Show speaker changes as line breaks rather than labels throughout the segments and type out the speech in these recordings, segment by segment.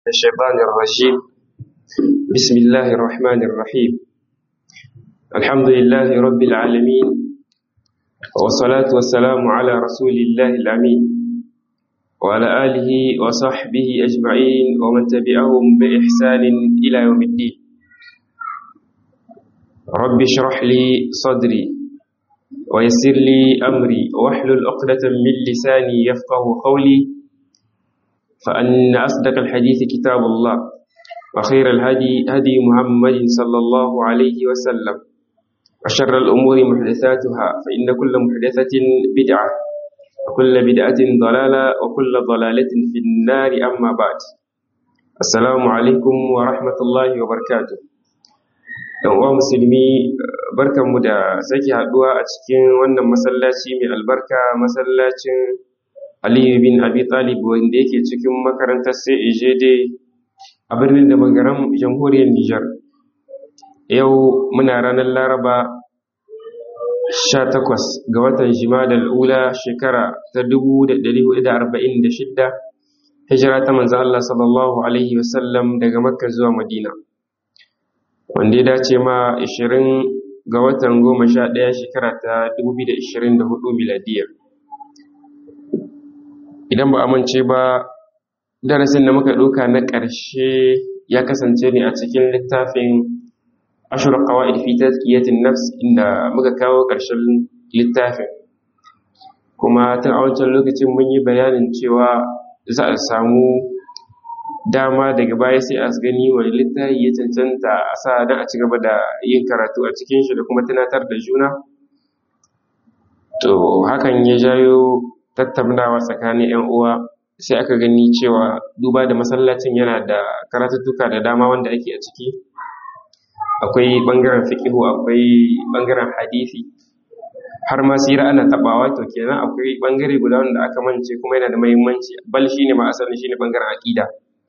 الشيطان الرجيم بسم الله الرحمن الرحيم الحمد لله رب العالمين والصلاة والسلام على رسول الله الأمين وعلى آله وصحبه أجمعين ومن تبعهم بإحسان إلى يوم الدين رب اشرح لي صدري ويسر لي أمري واحلل عقدة من لساني يفقه قولي فأن أصدق الحديث كتاب الله وخير الهدي هدي محمد صلى الله عليه وسلم وشر الأمور محدثاتها فإن كل محدثة بدعة وكل بدعة ضلالة وكل ضلالة في النار أما بعد السلام عليكم ورحمة الله وبركاته yan uwa musulmi barkanmu da sake haduwa a cikin wannan masallaci mai albarka masallacin aliyu bin abi talib wanda yake cikin makarantar CAJD a birnin da magaram jamhuriyar Nijar yau muna ranar laraba 18 ga watan jimadal ula shekara ta 1446 hijira ta manzo Allah sallallahu alaihi wasallam daga makka zuwa madina wanda ya dace ma 20 ga watan 11 shekara ta 2024 miladiyya idan ba amince ba darasin da muka ɗauka na ƙarshe ya kasance ne a cikin littafin ashir qawaid fi tazkiyatin nafs inda muka kawo ƙarshen littafin kuma tun a wancan lokacin mun yi bayanin cewa za a samu dama daga baya sai a gani wani littafi ya cancanta a sa don a ci gaba da yin karatu a cikin shi da kuma tunatar da juna to hakan ya jayo tattaunawa tsakanin 'yan uwa sai aka gani cewa duba da masallacin yana da karatuttuka da dama wanda ake a ciki akwai ɓangaren fiƙihu akwai ɓangaren hadisi har ma sira ana taɓawa to kenan akwai ɓangare guda wanda aka mance kuma yana da mahimmanci bal shi ne ma asalin shi ne ɓangaren aƙida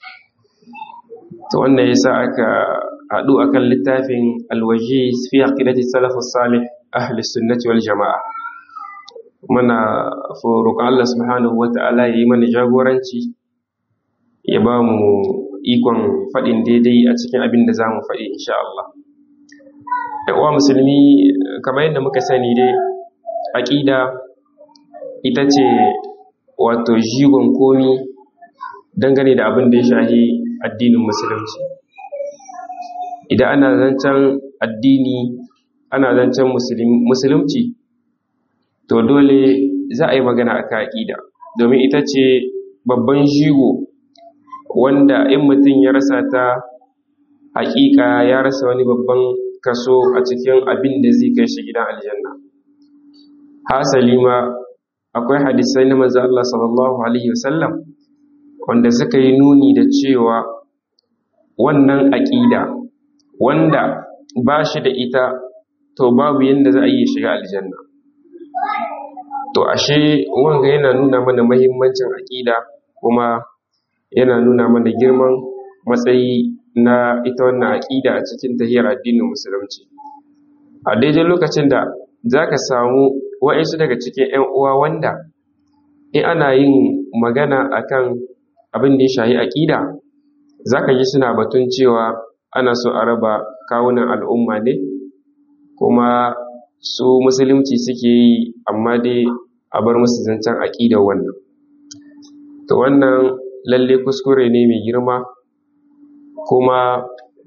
to wannan yasa aka haɗu akan littafin alwaji fi aqidati salafus salih ahli sunnati wal jama'a muna roƙon Allah subhanahu wa ta'ala ya yi mana jagoranci ya ba mu ikon faɗin daidai a cikin abin da za mu faɗi insha Allah. uwa musulmi kamar yadda muka sani dai aƙida ita ce wato jigon komi dangane da abin da ya shahi addinin musulunci idan ana zancen addini ana zancen musulunci to dole za a yi magana a kan aƙida domin ita ce babban jigo wanda in mutum ya rasa ta haƙiƙa ya rasa wani babban kaso a cikin abin da zai kai shi gidan aljanna hasali ma akwai hadisai na manzo Allah sallallahu alaihi wasallam wanda suka yi nuni da cewa wannan aƙida wanda ba shi da ita to babu yadda za a yi shiga aljanna to ashe wanga yana nuna mana mahimmancin aƙida kuma yana nuna mana girman matsayi na ita wannan aƙida a cikin tahiyar addinin musulunci a daidai lokacin da za ka samu wa'insu daga cikin 'yan uwa wanda in ana yin magana akan abin da ya shahi aƙida za ka ji suna batun cewa ana so a raba kawunan al'umma ne kuma su musulunci suke yi amma dai a bar musu zancen aƙidar wannan to wannan lalle kuskure ne mai girma kuma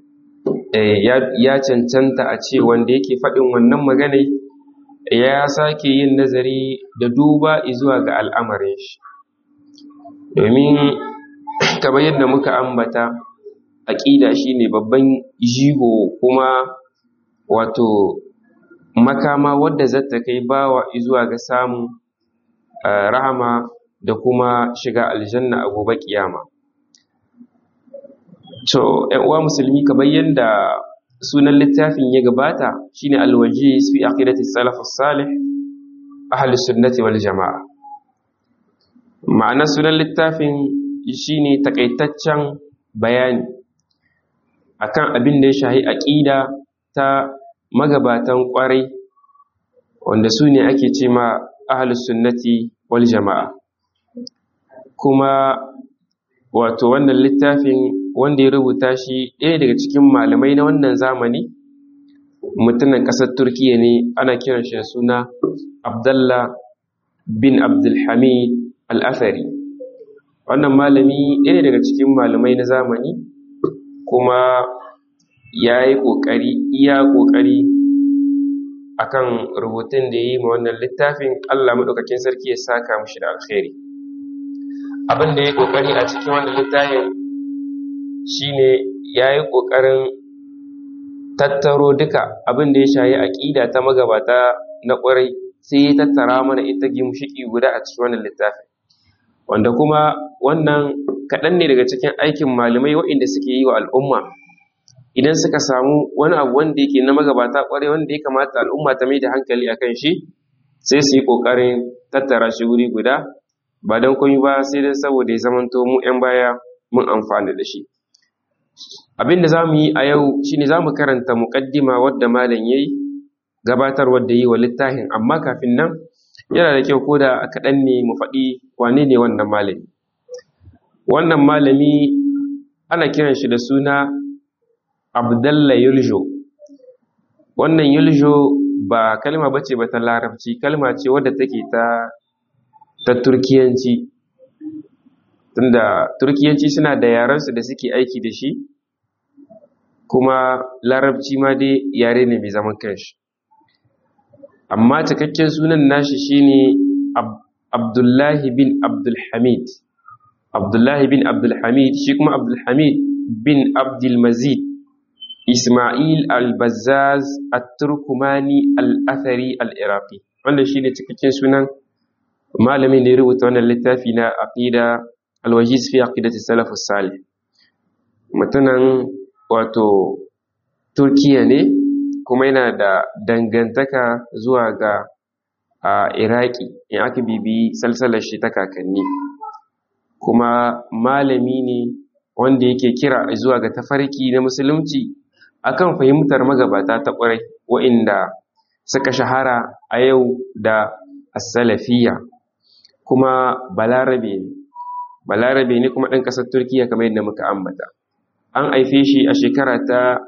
ya cancanta a ce wanda yake faɗin wannan maganai ya sake yin nazari da duba zuwa ga al'amarin shi domin kamar yadda muka ambata aƙida shine babban jigo kuma wato makama wadda zata kai bawa zuwa ga samun rahama da kuma shiga aljanna a gobe kiyama to ƴan uwa musulmi kamar yadda sunan littafin ya gabata shine alwaji fi aqidati salaf salih ahli sunnati wal jamaa ma'ana sunan littafin shine takaitaccen bayani akan abin da ya shahi aqida ta magabatan kwarai wanda su ne ake ce ma ahlus sunnati wal jama'a kuma wato wannan littafin wanda ya rubuta shi ɗaya daga cikin malamai na wannan zamani mutumin ƙasar turkiya ne ana kiran shi da suna abdallah bin abdulhamid al'afari wannan malami ɗaya daga cikin malamai na zamani kuma ya yi ƙoƙari iya ƙoƙari akan rubutun da ya yi ma wannan littafin allah maɗaukakin sarki ya saka mashi da alkhairi abin da ya yi ƙoƙari a cikin wannan littafin shine ya yi ƙoƙarin tattaro duka abin da ya shayi aƙida ta magabata na ƙwarai sai ya tattara mana ita gimshiki guda a cikin wannan littafin wanda kuma wannan kaɗan ne daga cikin aikin malamai waɗanda suke yi wa al'umma idan suka samu wani abu wanda yake na magabata ƙwarai wanda ya kamata al'umma ta mai da hankali a kan shi sai su yi ƙoƙarin tattara shi wuri guda ba don komai ba sai dai saboda ya zamanto mu 'yan baya mun amfana da shi abin da za mu yi a yau shine za mu karanta muƙaddima wadda malam ya yi gabatar wadda yi wa littafin amma kafin nan yana da kyau ko da kaɗan ne mu faɗi wane ne wannan malami wannan malami ana kiran shi da suna abdalla yuljo wannan yuljo ba kalma ba ce ba ta larabci kalma ce wadda take ta ta turkiyanci tunda turkiyanci suna da yarensu da suke aiki da shi kuma larabci ma dai yare ne mai zaman kanshi amma cikakken sunan nashi shine abdullahi bin abdulhamid abdullahi bin abdulhamid shi kuma abdulhamid bin abdulmazid ismail al-bazzaz at-turkumani al-athari al-iraqi wanda shine cikakken sunan malamin da ya rubuta wannan littafi na aqida al-wajiz fi aqidati salaf salih mutunan wato turkiya ne kuma yana da dangantaka zuwa ga a iraki in aka bibi salsalar shi ta kakanni kuma malami ne wanda yake kira zuwa ga tafarki na musulunci akan fahimtar magabata ta ƙwarai wa'inda suka shahara a yau da asalafiya kuma balarabe ne balarabe ne kuma ɗan ƙasar turkiya kamar yadda muka ambata an haife shi a shekara ta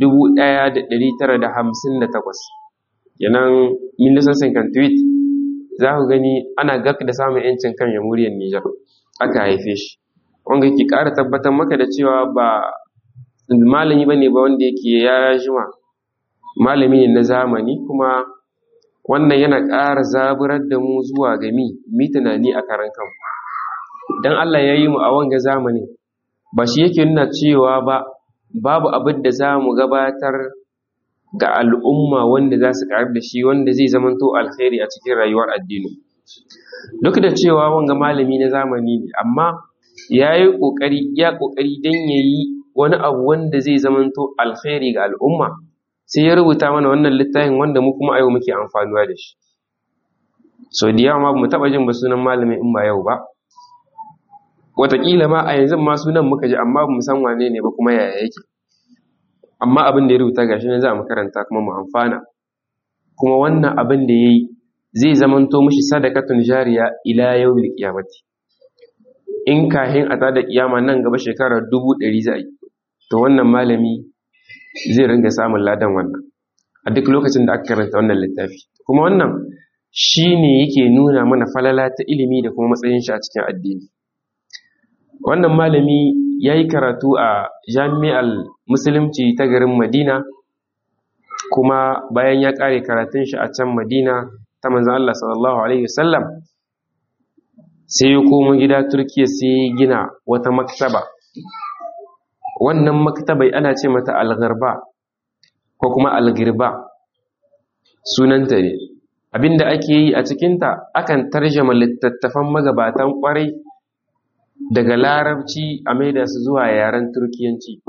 1958 yanan milisan tweet za ku gani ana gak da samun yancin kan jamhuriyar Nijar aka haife shi wanda ke ƙara tabbatar maka da cewa ba malami ba ne ba wanda yake ya jima malami ne na zamani kuma wannan yana ƙara zaburar da mu zuwa ga mi mi tunani a karan kanmu dan Allah ya yi mu a wanga zamanin ba shi yake nuna cewa ba babu abin da za mu gabatar ga al'umma wanda za su ƙarar da shi wanda zai zamanto alkhairi a cikin rayuwar addini duk da cewa wanga malami na zamani ne amma ya yi ƙoƙari ya ƙoƙari don ya yi wani abu wanda zai zamanto alkhairi ga al'umma sai ya rubuta mana wannan littafin wanda mu kuma a yau muke amfanuwa da shi so da yawa ma mu taɓa jin ba sunan malamin in ba yau ba wataƙila ma a yanzu ma sunan muka ji amma ba mu san wane ne ba kuma yaya yake amma abin da ya rubuta gashi ne za mu karanta kuma mu amfana kuma wannan abin da ya yi zai zamanto mishi sadakatun jariya ila yau da kiyamati in kahin a tada kiyama nan gaba shekarar dubu ɗari za a yi to wannan malami zai ringa samun ladan wannan a duk lokacin da aka karanta wannan littafi kuma wannan shi ne yake nuna mana falala ta ilimi da kuma matsayin shi a cikin addini wannan malami ya yi karatu a jami'ar musulunci ta garin madina kuma bayan ya ƙare karatun shi a can madina ta manzan Allah sallallahu Alaihi wasallam sai ya komo gida turkiya sai ya gina wata maktaba wannan maktabai ana ce mata algarba ko kuma algirba sunanta ne abinda ake yi a cikinta akan tarjama littattafan magabatan kwarai daga larabci a maida su zuwa yaren turkiyanci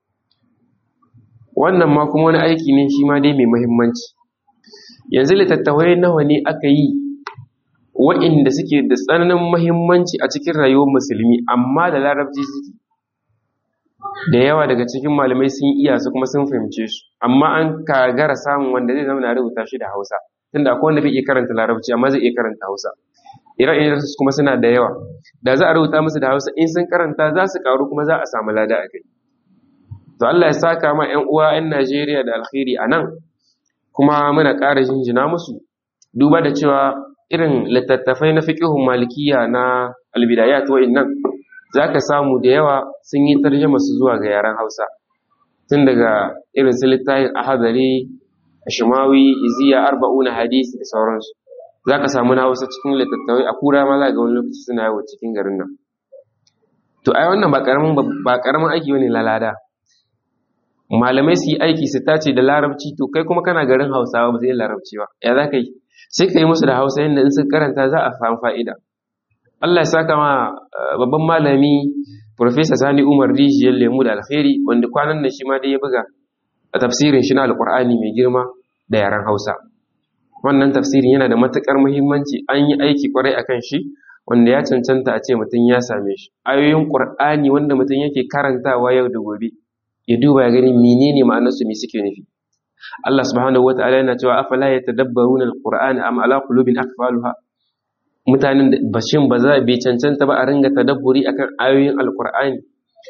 wannan ma kuma wani aiki ne shi ma dai mai muhimmanci yanzu littattafai nawa ne aka yi wa'inda suke da tsananin muhimmanci a cikin rayuwar musulmi amma da larabci suke da yawa daga cikin malamai sun iya su kuma sun fahimce su amma an kagara samun wanda zai zama na rubuta shi da hausa tunda akwai wanda bai iya karanta larabci amma zai iya karanta hausa ire-iren su kuma suna da yawa da za a rubuta musu da hausa in sun karanta za su karu kuma za a samu lada a kai to Allah ya saka ma 'yan uwa 'yan Najeriya da alkhairi a nan kuma muna ƙara jinjina musu duba da cewa irin littattafai na fiqhun malikiya na albidayat wa'innan zaka samu da yawa sun yi tarjuma su zuwa ga yaren Hausa tun daga irin su littafin ahadari ashmawi iziya arba'una hadisi da sauransu zaka samu na Hausa cikin littattafai a kura ma za ga wani lokaci suna yawo cikin garin nan to ai wannan ba karamin ba karamin aiki bane lalada malamai su yi aiki su tace da larabci to kai kuma kana garin Hausawa ba zai larabci ba ya za ka yi sai ka yi musu da hausa yadda in sun karanta za a samu fa'ida Allah ya saka ma babban malami Profesa Sani Umar Rijiyar Lemu da Alkhairi wanda kwanan nan shi ma dai ya buga a tafsirin shi na Alƙur'ani mai girma da yaren Hausa. Wannan tafsirin yana da matuƙar muhimmanci an yi aiki kwarai akan shi wanda ya cancanta a ce mutum ya same shi. Ayoyin Ƙur'ani wanda mutum yake karantawa yau da gobe ya duba ya gani menene ma'anarsu me suke nufi. Allah subhanahu wa ta'ala yana cewa afala yatadabbaruna alqur'ana am ala qulubin aqfaluha mutanen da bashin ba za bai cancanta ba a ringa tadabburi akan ayoyin alqur'ani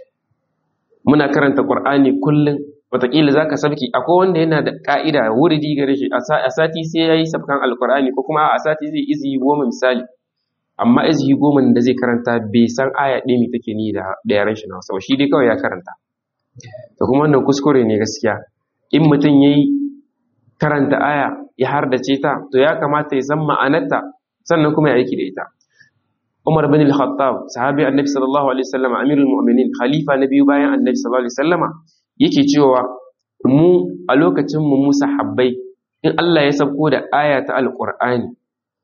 muna karanta qur'ani kullum wataƙila zaka sabki akwai wanda yana da ka'ida wuridi gare shi a sati sai yayi sabkan alqur'ani ko kuma a sati zai izi goma misali amma izi goma da zai karanta bai san aya ɗaya mai take ni da yaren shi na Hausa shi dai kawai ya karanta to kuma wannan kuskure ne gaskiya in mutum ya yi karanta aya ya hardace ta to ya kamata ya san ma'anarta sannan kuma ya aiki da ita Umar bin al-Khattab sahabi Annabi sallallahu alaihi wasallam amirul mu'minin khalifa na biyu bayan Annabi sallallahu alaihi wasallama yake cewa mu a lokacin mu musa habbai in Allah ya sauko da aya ta alqur'ani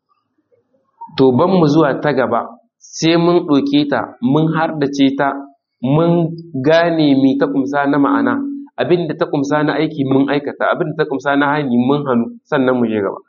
to ban mu zuwa ta gaba sai mun ɗauke ta mun hardace ta mun gane mi ta kumsa na ma'ana abin da ta kumsa na aiki mun aikata abin da ta kumsa na hani mun hannu sannan mu je gaba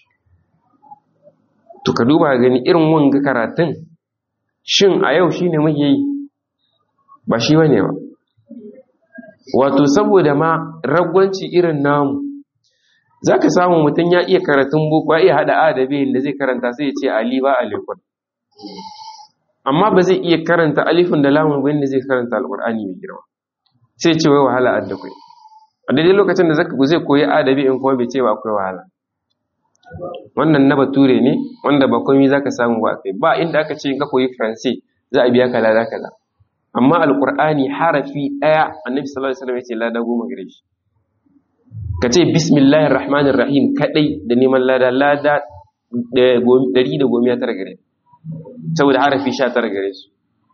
to ka duba gani irin wanga karatun shin a yau shine muke yi ba shi bane ba wato saboda ma ragwanci irin namu zaka samu mutum ya iya karatun boko ya iya hada a da b da zai karanta sai ya ce ali ba alikun amma ba zai iya karanta alifin da lamun ba zai karanta alqur'ani mai girma sai ce wai wahala adda kai a daidai lokacin da zaka zai koyi adabi in kuma bai ce ba akwai wahala wannan na bature ne wanda ba komai zaka samu ba kai ba inda aka ce ka koyi faransai za a biya ka lada kaza amma alqur'ani harafi daya annabi sallallahu alaihi wasallam ya ce lada goma gare shi ka ce bismillahir rahmanir rahim kadai da neman lada lada ɗari da goma tara gare saboda harafi sha tara gare su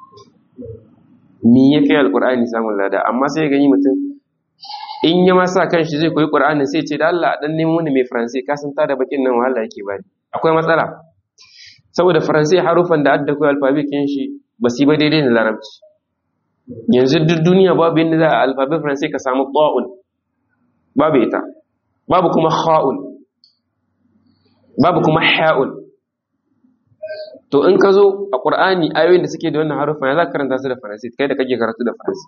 me ya kai alqur'ani samun lada amma sai gani mutum in ya masa kan shi zai koyi ƙur'anin sai ce da Allah dan nemo wani mai faransai ka san da bakin nan wahala yake bani akwai matsala saboda faransai harufan da adda koyi alfabetin shi ba su ba daidai da larabci yanzu duk duniya babu yadda za a alfabet faransai ka samu ƙwa'un babu ita babu kuma ha'un babu kuma ha'un to in ka zo a ƙur'ani ayoyin da suke da wannan harufan ya za ka karanta su da faransai kai da kake karatu da faransai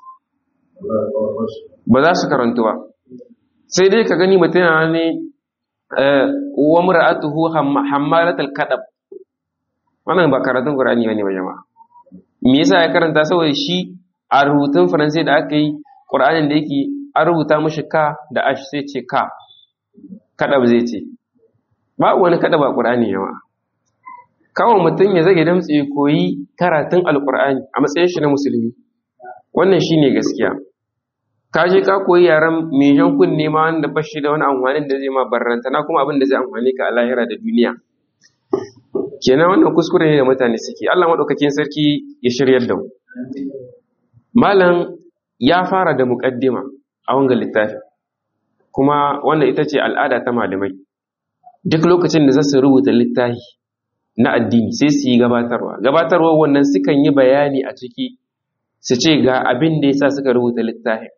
ba za su karantu ba sai dai ka gani mutum yana ne wa mura'atuhu hammalatul kadab wannan ba karatun qur'ani bane ba jama'a me yasa ya karanta saboda shi a rubutun faransai da aka yi qur'anin da yake an rubuta mashi ka da ash sai ce ka kadab zai ce ba wani kadab a qur'ani jama'a kawai mutum ya zage damtse koyi karatun alqur'ani a matsayin shi na musulmi wannan shine gaskiya ka je ka koyi yaren mai jan kunne ma wanda ba shi da wani amfanin da zai ma barranta na kuma abin da zai amfani ka a lahira da duniya kenan wannan kuskure ne da mutane suke Allah madaukakin sarki ya shiryar da mu malam ya fara da muqaddima a wannan littafi kuma wannan ita ce al'ada ta malamai duk lokacin da za su rubuta littafi na addini sai su yi gabatarwa gabatarwa wannan sukan yi bayani a ciki su ce ga abin da yasa suka rubuta littafin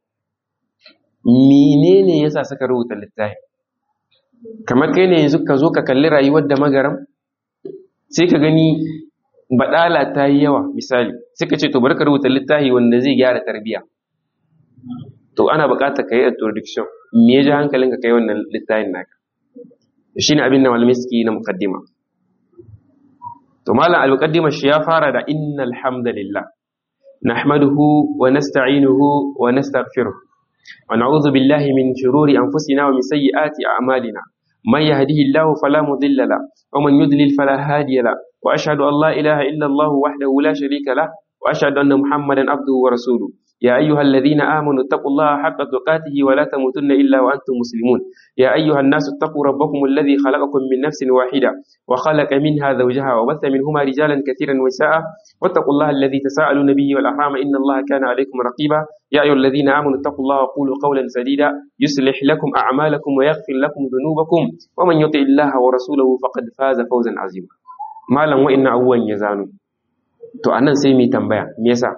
menene yasa suka rubuta littafin kamar kai ne yanzu ka zo ka kalli rayuwar da magaram sai ka gani badala ta yi yawa misali sai ka ce to bari ka rubuta littafi wanda zai gyara tarbiya to ana buƙatar ka yi introduction me ya ji hankalinka kai wannan littafin naka shine abin da malamai suke yi na mukaddima to malam al-muqaddimah shi ya fara da innal hamdalillah nahmaduhu wa nasta'inuhu wa nastaghfiruh wa na'udhu billahi min shururi anfusina wa min sayyiati a'malina man yahdihillahu fala mudilla la wa man yudlil fala hadiya la wa ashhadu an la ilaha illa Allah wahdahu la sharika la wa ashhadu anna Muhammadan abduhu wa rasuluhu يا أيها الذين آمنوا اتقوا الله حق تقاته ولا تموتن إلا وأنتم مسلمون يا أيها الناس اتقوا ربكم الذي خلقكم من نفس واحدة وخلق منها زوجها وبث منهما رجالا كثيرا ونساء واتقوا الله الذي تساءلون به والأرحام إن الله كان عليكم رقيبا يا أيها الذين آمنوا اتقوا الله وقولوا قولا سديدا يصلح لكم أعمالكم ويغفر لكم ذنوبكم ومن يطع الله ورسوله فقد فاز فوزا عظيما malam wa'annan abubuwan ya zano to anan sai mu tambaya me yasa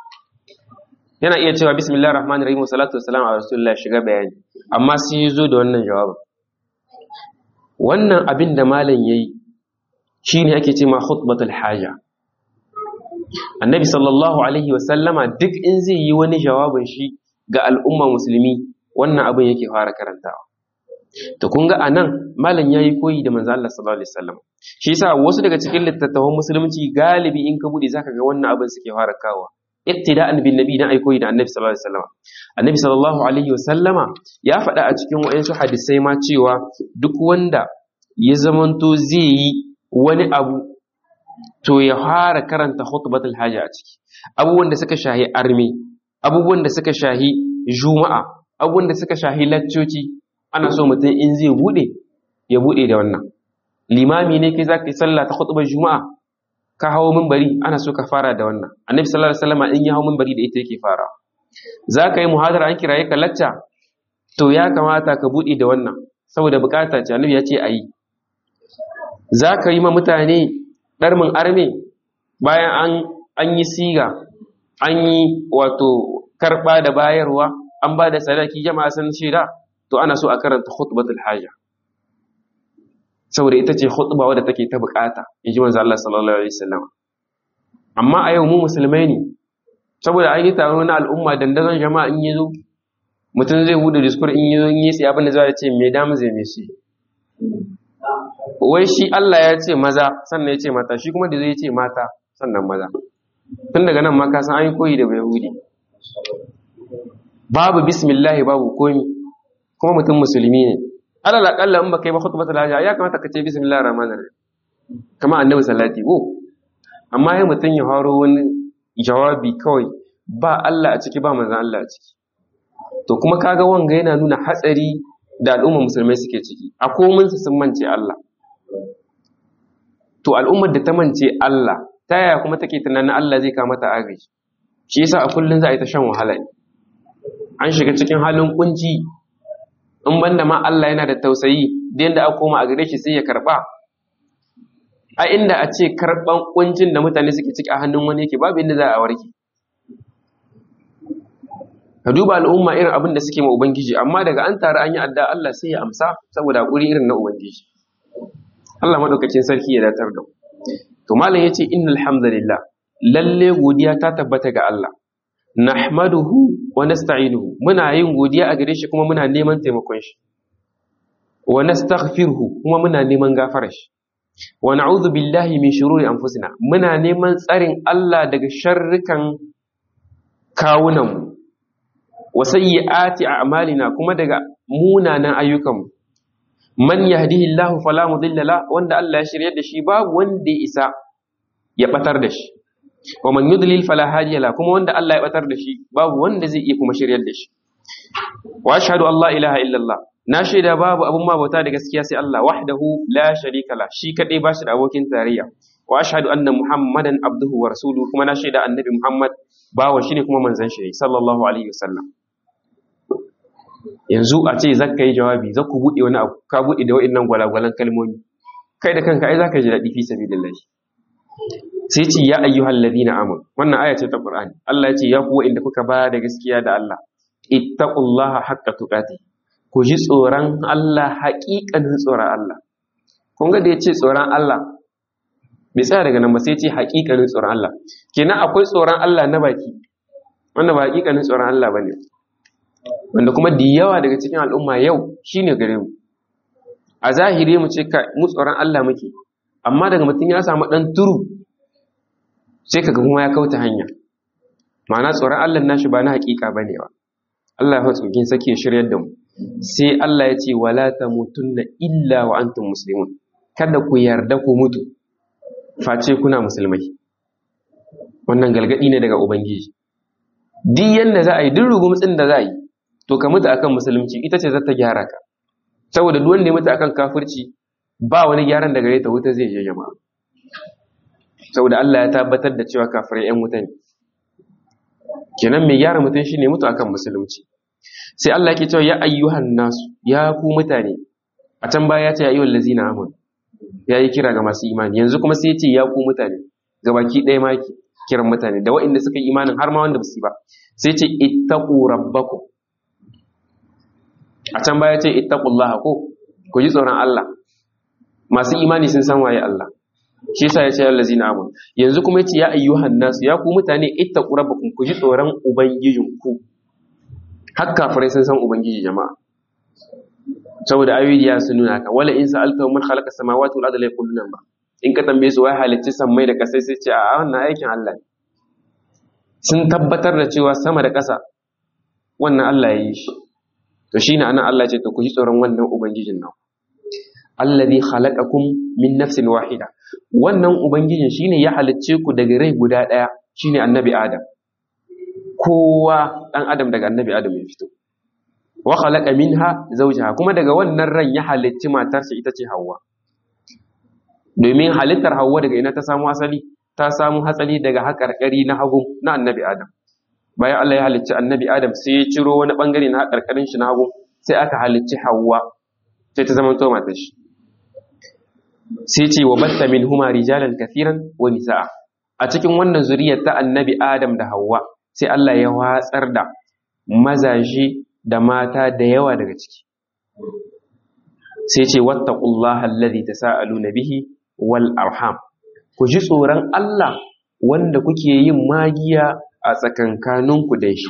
yana iya cewa bismillah rahman rahim salatu wassalam a rasulullah shiga bayani amma sai ya zo da wannan jawabin wannan abin da malam yayi shine ake ce ma khutbatul haja annabi sallallahu alaihi wasallama duk in zai yi wani jawabin shi ga al'umma musulmi wannan abin yake fara karantawa to kun ga anan malam yayi koyi da manzo Allah sallallahu alaihi wasallam shi yasa wasu daga cikin littattafan musulunci galibi in ka bude zaka ga wannan abin suke fara kawo iktida'an bin nabi dan aikoyi da annabi sallallahu alaihi wasallam annabi sallallahu alaihi wasallama ya faɗa a cikin wayansu hadisai ma cewa duk wanda ya zamanto zai yi wani abu to ya fara karanta khutbatul haja a ciki abubuwan da suka shahi arme abubuwan da suka shahi juma'a abubuwan da suka shahi laccoci ana so mutum in zai bude ya bude da wannan limami ne kai zaka yi sallah ta khutbar juma'a ka hawo minbari ana so ka fara da wannan annabi sallallahu alaihi wasallam in ya hawo minbari da ita yake fara za ka yi muhadara an kiraye ka lacca to ya kamata ka buɗe da wannan saboda bukata ce annabi ya ce a yi za ka yi ma mutane ɗarmin arme bayan an an yi siga an yi wato karɓa da bayarwa an ba da sadaki jama'a sun shaida to ana so a karanta khutbatul haja saboda ita ce khutba wadda take ta bukata in ji manzo Allah sallallahu alaihi wasallam amma a yau mu musulmai ne saboda an yi taro na al'umma dandazon jama'a in yazo mutum zai hudu diskur in yazo in yi sai abin da za ce me damu zai me shi wai shi Allah ya ce maza sannan ya ce mata shi kuma da zai ce mata sannan maza tun daga nan ma ka san an yi koyi da yahudi babu bismillah babu komi kuma mutum musulmi ne alal akalla in baka yi ba khutbatul hajja ya kamata ka ce bismillahir rahmanir rahim kama annabi salati ko amma ya mutum ya faro wani jawabi kawai ba Allah a ciki ba manzon Allah a ciki to kuma kaga wanga yana nuna hatsari da al'ummar musulmai suke ciki a komin su sun mance Allah to al'ummar da ta mance Allah ta yaya kuma take tunanin Allah zai kama ta agaji shi yasa a kullun za a yi ta shan wahala ne an shiga cikin halin kunci in banda ma Allah yana da tausayi da yadda aka koma a gare shi sai ya karba a inda a ce karban kuncin da mutane suke ciki a hannun wani yake babu inda za a warke ka duba al'umma irin abin da suke ma ubangiji amma daga an taru an yi adda Allah sai ya amsa saboda hakuri irin na ubangiji Allah madaukakin sarki ya datar da mu to malam yace innal hamdalillah lalle godiya ta tabbata ga Allah nahmaduhu wa nasta'inuhu muna yin godiya a gare shi kuma muna neman taimakon shi wa nastaghfiruhu kuma muna neman gafarar shi wa na'udhu billahi min shururi anfusina muna neman tsarin Allah daga sharrukan kawunan mu wa sayyiati a'malina kuma daga munanan ayyukan mu man yahdihillahu fala mudilla la wanda Allah ya shiryar da shi babu wanda ya isa ya batar da shi wa man yudlil fala hadiya la kuma wanda Allah ya batar da shi babu wanda zai iya kuma shiryar da shi wa ashhadu an la ilaha illallah na shaida babu abun ma bauta da gaskiya sai Allah wahdahu la sharika la shi kadai bashi da abokin tarayya wa ashhadu anna muhammadan abduhu wa rasuluhu kuma na shaida annabi muhammad bawa shi ne kuma manzon shi sallallahu alaihi wasallam yanzu a ce zaka yi jawabi za ku buɗe wani abu ka buɗe da wa'innan gwalagwalan kalmomi kai da kanka ai zaka ji daɗi fi sabilillahi sai ce ya ayyuhal ladina amanu wannan aya ce ta Qur'ani Allah ya ce ya kuwa inda kuka ba da gaskiya da Allah ittaqullaha haqqa tuqati ku ji tsoron Allah haƙiƙanin tsoron Allah kun ga da ya ce tsoron Allah bai tsaya daga nan ba sai ce haƙiƙanin tsoron Allah kenan akwai tsoron Allah na baki wanda ba haƙiƙanin tsoron Allah bane wanda kuma da yawa daga cikin al'umma yau shine gare mu a zahiri mu ce mu tsoron Allah muke amma daga mutum ya samu ɗan turu sai kaga kuma ya kauta hanya ma'ana tsoron Allah nashi ba na hakika bane ba Allah ya tsokin sake shiryar da mu sai Allah ya ce wala tamutunna illa wa antum muslimun kada ku yarda ku mutu face kuna musulmai wannan galgadi ne daga ubangiji duk yanda za a yi duk rugumtsin da za a yi to ka mutu akan musulunci ita ce za ta gyara ka saboda duk wanda ya mutu akan kafirci ba wani gyaran da gare ta wuta zai je jama'a saboda Allah ya tabbatar da cewa kafirai ƴan wuta ne kenan mai gyara mutum shine mutu akan musulunci sai Allah yake cewa ya ayyuhan nasu ya ku mutane a can baya ya ce ya ayyuhal ladzina amanu ya yi kira ga masu imani yanzu kuma sai ya ce ya ku mutane ga baki ɗaya ma kiran mutane da waɗanda suka yi imanin har ma wanda ba su yi ba sai ce ittaqu rabbakum a can baya ce ittaqullaha ko ku ji tsoron Allah masu imani sun san waye Allah shi yasa ya ce allazina amanu yanzu kuma yace ya ayyuhan nasu ya ku mutane ittaqu rabbakum ku ji tsoron ubangijinku har kafirai sun san ubangiji jama'a saboda ayoyi ya sun nuna ka wala in sa'alta man khalaqa samawati wal arda la yaquluna ba in ka tambaye su wai halicci sammai da kasai sai ce a wannan aikin Allah ne sun tabbatar da cewa sama da ƙasa wannan Allah ya yi shi to shine anan Allah ce to ku ji tsoron wannan ubangijin nan allazi khalaqakum min nafsin wahida wannan ubangijin shine ya halicce ku daga rai guda daya shine annabi adam kowa dan adam daga annabi adam ya fito wa khalaqa minha zawjaha kuma daga wannan ran ya halicci matarsa ita ce Hawwa domin halittar Hawwa daga ina ta samu asali ta samu hatsali daga haƙarƙari na hagu na annabi adam bayan Allah ya halicci annabi adam sai ya ciro wani bangare na haƙarƙarin shi na hagu sai aka halicci Hawwa sai ta zama to matar shi sai ce wa batta min huma rijalan kathiran wa nisaa a cikin wannan zuriyar ta annabi adam da Hawwa sai Allah ya watsar da mazaje da mata da yawa daga ciki sai ce wattaqullaha allazi tasaaluna bihi wal arham ku ji tsoron Allah wanda kuke yin magiya a tsakankaninku da shi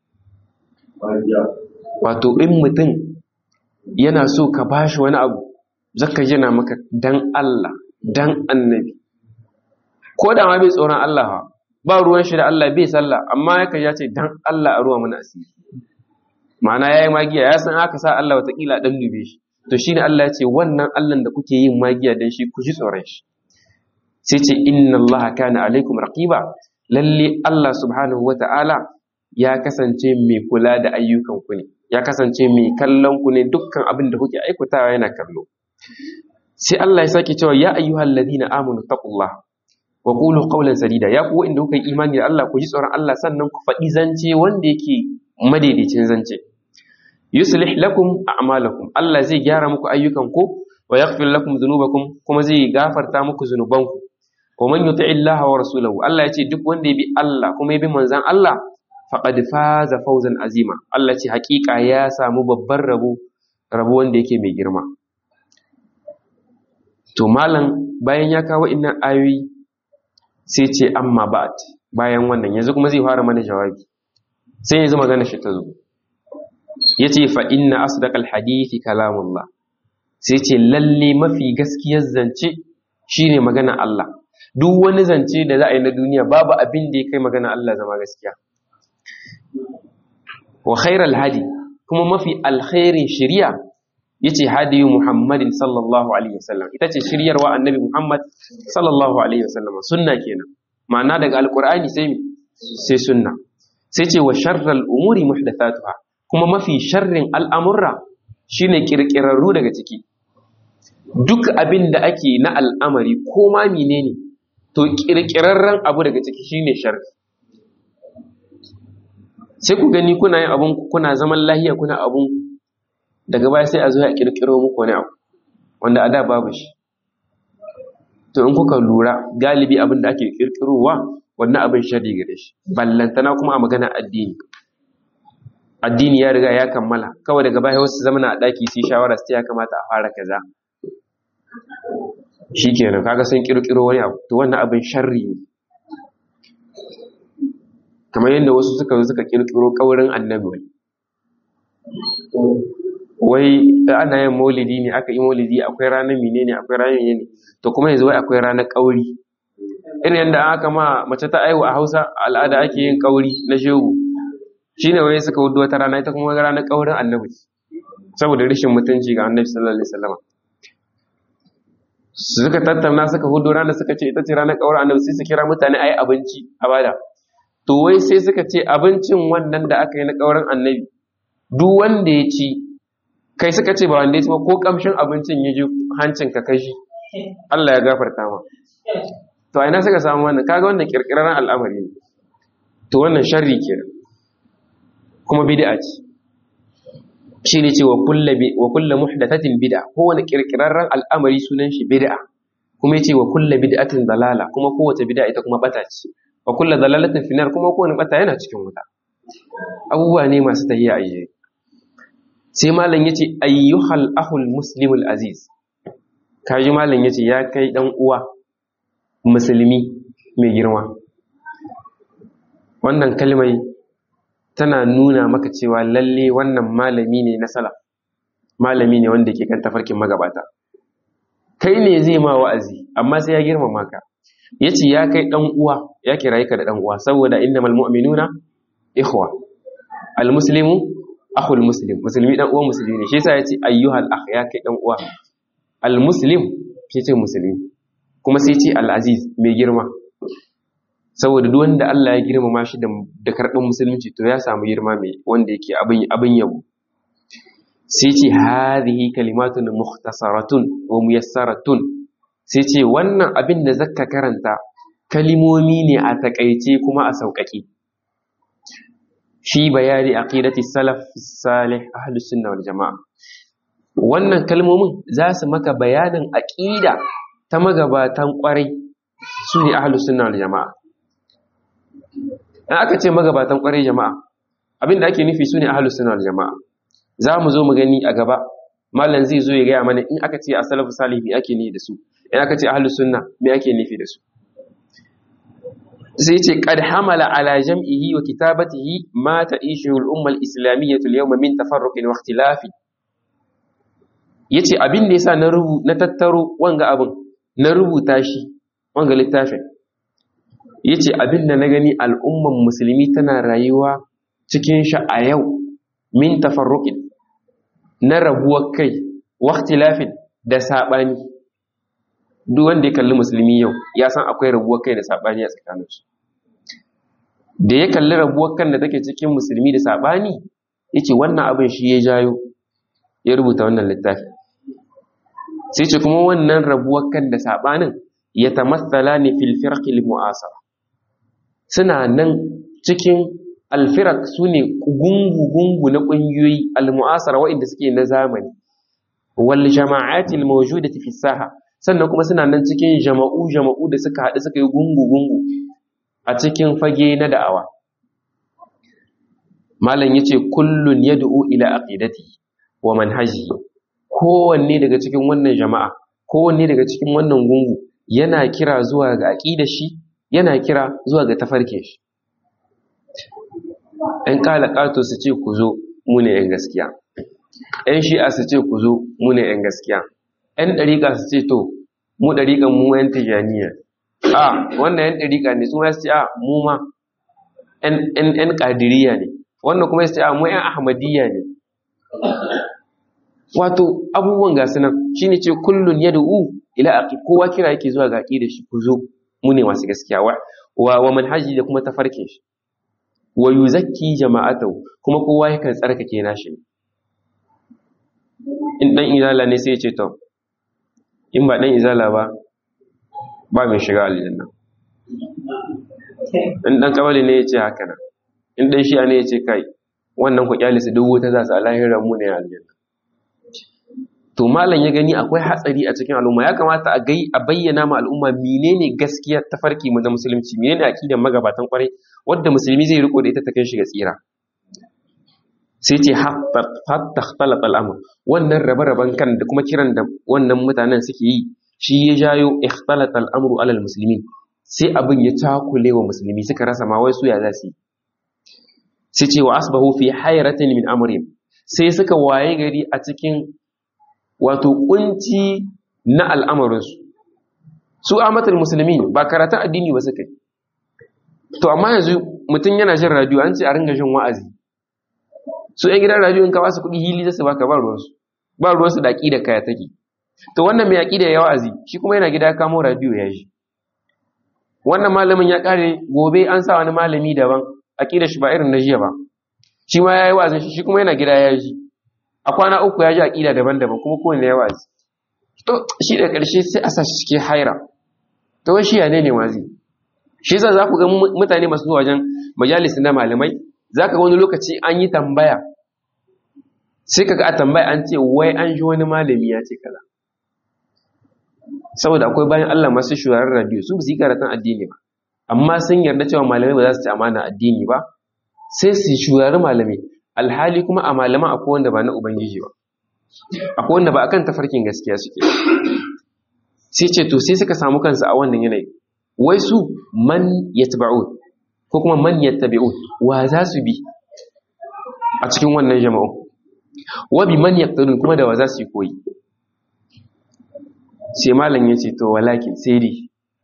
wato in mutum yana so ka bashi wani abu zaka yana maka dan Allah dan annabi ko da ma bai tsoron Allah ba ruwan shi da Allah bai sallah amma yakan ya ce dan Allah a ruwa mana asiri ma'ana yayi magiya ya san aka sa Allah watakila dan dube shi to shine Allah ya ce wannan Allah da kuke yin magiya dan shi ku ji tsoron shi sai ce inna Allah kana alaikum raqiba lalle Allah subhanahu wata'ala ya kasance mai kula da ayyukan ku ne ya kasance mai kallon ku ne dukkan abin da kuke aikatawa yana kallo sai Allah ya sake cewa ya ayyuhal ladina amanu taqullah wa qulu qawlan sadida ya ku inda kuka yi imani da Allah ku ji tsoron Allah sannan ku faɗi zance wanda yake madaidaicin zance yuslih lakum a'malakum Allah zai gyara muku ayyukan ku wa yaghfir lakum dhunubakum kuma zai gafarta muku zunubanku wa man yuti Allah wa rasulahu Allah ya ce duk wanda ya bi Allah kuma ya bi manzon Allah faqad faza fawzan azima Allah ce hakika ya samu babban rabo rabo wanda yake mai girma to malam bayan ya kawo innan ayoyi sai ce amma ba'd bayan wannan yanzu kuma zai fara mana jawabi sai yanzu magana shi ta zo yace fa inna asdaqal hadithi kalamullah sai ce lalle mafi gaskiyar zance shine magana Allah duk wani zance da za a yi na duniya babu abin da ya kai magana Allah zama gaskiya wa khairal hadi kuma mafi alkhairin shari'a yace hadiyu muhammadin sallallahu alaihi wasallam ita ce shiryarwa annabi muhammad sallallahu alaihi wasallam sunna kenan ma'ana daga alqur'ani sai sai sunna sai ce wa sharral umuri muhdathatuha kuma mafi sharrin al'amurra shine kirkirarru daga ciki duk abin da ake na al'amari ko ma menene to kirkirarren abu daga ciki shine sharri sai ku gani kuna yin abun kuna zaman lahiya kuna abun daga baya sai a zo a kirkiro muku wani abu wanda a da babu shi to in kuka lura galibi abin da ake kirkirowa wannan abin sharri gare shi ballantana kuma a magana addini addini ya riga ya kammala kawai daga baya wasu zamana a daki su yi shawara su ya kamata a fara kaza shikenan kaga sun kirkiro wani abu to wannan abin sharri ne kamar yadda wasu suka zo suka kirkiro kaurin annabi wani wai ana yin maulidi ne aka yi maulidi akwai ranar menene akwai ranar menene to kuma yanzu wai akwai ranar kauri irin yadda aka ma mace ta aihu a Hausa al'ada ake yin kauri na shegu shine wai suka wudu wata rana ita kuma ranar kaurin annabi saboda rashin mutunci ga annabi sallallahu alaihi wasallam suka tattauna suka hudu rana suka ce ita ce ranar kaurin annabi sai su kira mutane ayi abinci a bada to wai sai suka ce abincin wannan da aka yi na kaurin annabi duk wanda ya ci kai suka ce ba wanda ya ci ba ko kamshin abincin ya ji hancin ka kashi Allah ya gafarta ma to a ina suka samu wannan kaga wannan kirkirarren al'amari ne to wannan sharri kenan kuma bid'a ce shi ne ce wa kulla muhdathatin bid'a kowane kirkirarren al'amari sunan shi bid'a kuma yace wa kulla bid'atin dalala kuma kowace bid'a ita kuma bata ce wa kulla dalalatin finar kuma kowane bata yana cikin wuta abubuwa ne masu tahiya a yi sai malam yace ayyuhal ahul muslimul aziz kaji malam yace ya kai dan uwa musulmi mai girma wannan kalmai tana nuna maka cewa lalle wannan malami ne na salaf malami ne wanda ke kan tafarkin magabata kai ne zai ma wa'azi amma sai ya girmama ka yace ya kai dan uwa ya kiraye ka da dan uwa saboda innamal mu'minuna ikhwa almuslimu akhul muslim musulmi dan uwan musulmi ne shi yasa yace ayyuhal akh ya kai dan uwa almuslim yace musulmi kuma sai yace al-aziz mai girma saboda duk wanda Allah ya girmama shi da karɓar musulunci to ya samu girma mai wanda yake abin abin yabo sai ce hadhihi kalimatun mukhtasaratun wa muyassaratun sai ce wannan abin da zakka karanta kalimomi ne a takaice kuma a sauƙaƙe fi bayani aqidati salaf salih ahlus sunna wal jamaa wannan kalmomin za su maka bayanin aqida ta magabatan kwarai su ne ahlus sunna wal jamaa in aka ce magabatan kwarai jama'a abinda ake nufi su ne ahalus suna jama'a za mu zo mu gani a gaba malam zai zo ya gaya mana in aka ce a salafu salih me ake nufi da su in aka ce ahalus sunna me ake nufi da su sai ce qad hamala ala jam'ihi wa kitabatihi ma ta'ishu al-umma al-islamiyyah al-yawma min tafarruqin wa ikhtilafin yace abin da yasa na rubu na tattaro wanga abin na rubuta shi wanga littafin ya ce abin da na gani al'umman musulmi tana rayuwa cikin shi a yau min tafarruƙin na rabuwar kai waktilafin da saɓani duk wanda ya kalli musulmi yau ya san akwai rabuwar kai da saɓani a tsakaninsu da ya kalli rabuwar kan da take cikin musulmi da saɓani ya ce wannan abin shi ya jayo ya rubuta wannan littafi sai ce kuma wannan rabuwar kan da saɓanin ya tamassala ne fil firqil mu'asara suna nan cikin alfirak su ne gungu-gungu na ƙungiyoyi al-mu'asara waɗanda suke na zamani wal jama'atil mawjudati fi saha sannan kuma suna nan cikin jama'u jama'u da suka haɗu suka yi gungu-gungu a cikin fage na da'awa malam yace kullun yad'u ila aqidati wa manhaji kowanne daga cikin wannan jama'a kowanne daga cikin wannan gungu yana kira zuwa ga aqidar shi yana kira zuwa ga tafarkin shi ‘yan ƙato su ce ku zo mu ne ‘yan gaskiya ‘yan shi'a su ce ku zo mu ne ‘yan gaskiya ‘yan ɗariƙa su ce to mu ɗariƙan mu ‘yan tijaniya a wannan ‘yan ɗariƙa ne su ma su ce a mu ma ‘yan ƙadiriya ne wannan kuma su ce a mu ‘yan ahmadiyya ne wato abubuwan gasu nan shi ne ce kullum ya da'u ila aƙi kowa kira yake zuwa ga aƙi da shi ku zo mu ne masu gaskiya wa wa manhaji da kuma tafarkin shi wa yuzakki jama'atahu kuma kowa yakan tsarkake nashi in dan izala ne sai ya ce to in ba dan izala ba ba mai shiga aljanna in dan kabali ne ya ce haka nan in dan shi'a ne ya ce kai wannan ku kyalisa duk wuta za su alahiran mu ne aljanna to malam ya gani akwai hatsari a cikin al'umma ya kamata a gai a bayyana ma al'umma menene gaskiya tafarki mu da musulunci menene aqidar magabatan kwarai wanda musulmi zai riko da ita ta kai shi ga tsira sai ce hatta ikhtalata al'amr wannan rabe-raben kan da kuma kiran da wannan mutanen suke yi shi ya jayo ikhtalata al'amru alal muslimin sai abin ya takule wa musulmi suka rasa ma wai su ya za su yi sai ce wa asbahu fi hayratin min amrin sai suka waye gari a cikin wato kunci na al'amarinsu su amatul musulmi ba karatun addini ba suka yi to amma yanzu mutum yana jin radio an ce a ringa jin wa'azi su yan gidan radio in ka basu kuɗi hili zasu baka ba ruwansu ba ruwansu da da kaya take to wannan mai da ya wa'azi shi kuma yana gida kamo radio ya ji wannan malamin ya kare gobe an sa wani malami daban aƙidar shi ba irin na jiya ba shi ma ya yi wa'azin shi kuma yana gida ya ji a kwana uku ya ji aƙida daban-daban kuma kowane ya wa'azi to shi da ƙarshe sai a sa shi cikin haira to wai shi ya ne ne wazi shi yasa za ku ga mutane masu zuwa wajen majalis na malamai za ka ga wani lokaci an yi tambaya sai ka ga a tambaya an ce wai an ji wani malami ya ce kaza saboda akwai bayan Allah masu shugaban radio su su yi karatun addini ba amma sun yarda cewa malamai ba za su ci amana addini ba sai su shugaban malamai alhali kuma a malaman akwai wanda ba na ubangiji ba akwai wanda ba akan tafarkin gaskiya suke sai ce to sai suka samu kansu a wannan yanayi wai su man yatba'un ko kuma man yattabi'un wa za su bi a cikin wannan jama'u wa bi man yaqtadun kuma da wa za su yi koyi sai malam ya ce to walakin sai dai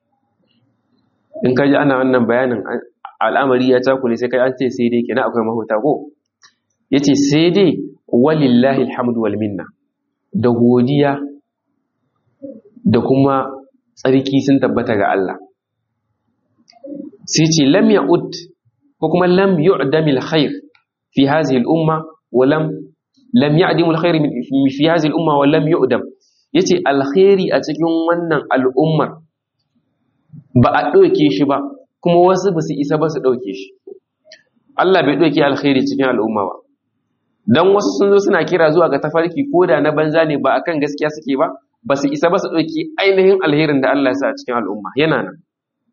in ka ji ana wannan bayanin al'amari ya takule sai kai an ce sai dai kenan akwai mahuta ko ya ce sai dai walillahi alhamdu wal minna da godiya da kuma tsarki sun tabbata ga Allah sai ce lam ya'ud ko kuma lam yu'damil khair fi hadhihi al-umma wa lam lam ya'dimul khair fi hadhihi al-umma wa lam yu'dam yace alkhairi a cikin wannan al'ummar ba a ɗauke shi ba kuma wasu ba su isa ba su ɗauke shi Allah bai ɗauke alkhairi cikin al'umma ba dan wasu sun zo suna kira zuwa ga tafarki ko da na banza ne ba akan gaskiya suke ba ba su isa ba su ɗauki ainihin alherin da Allah ya sa a cikin al'umma yana nan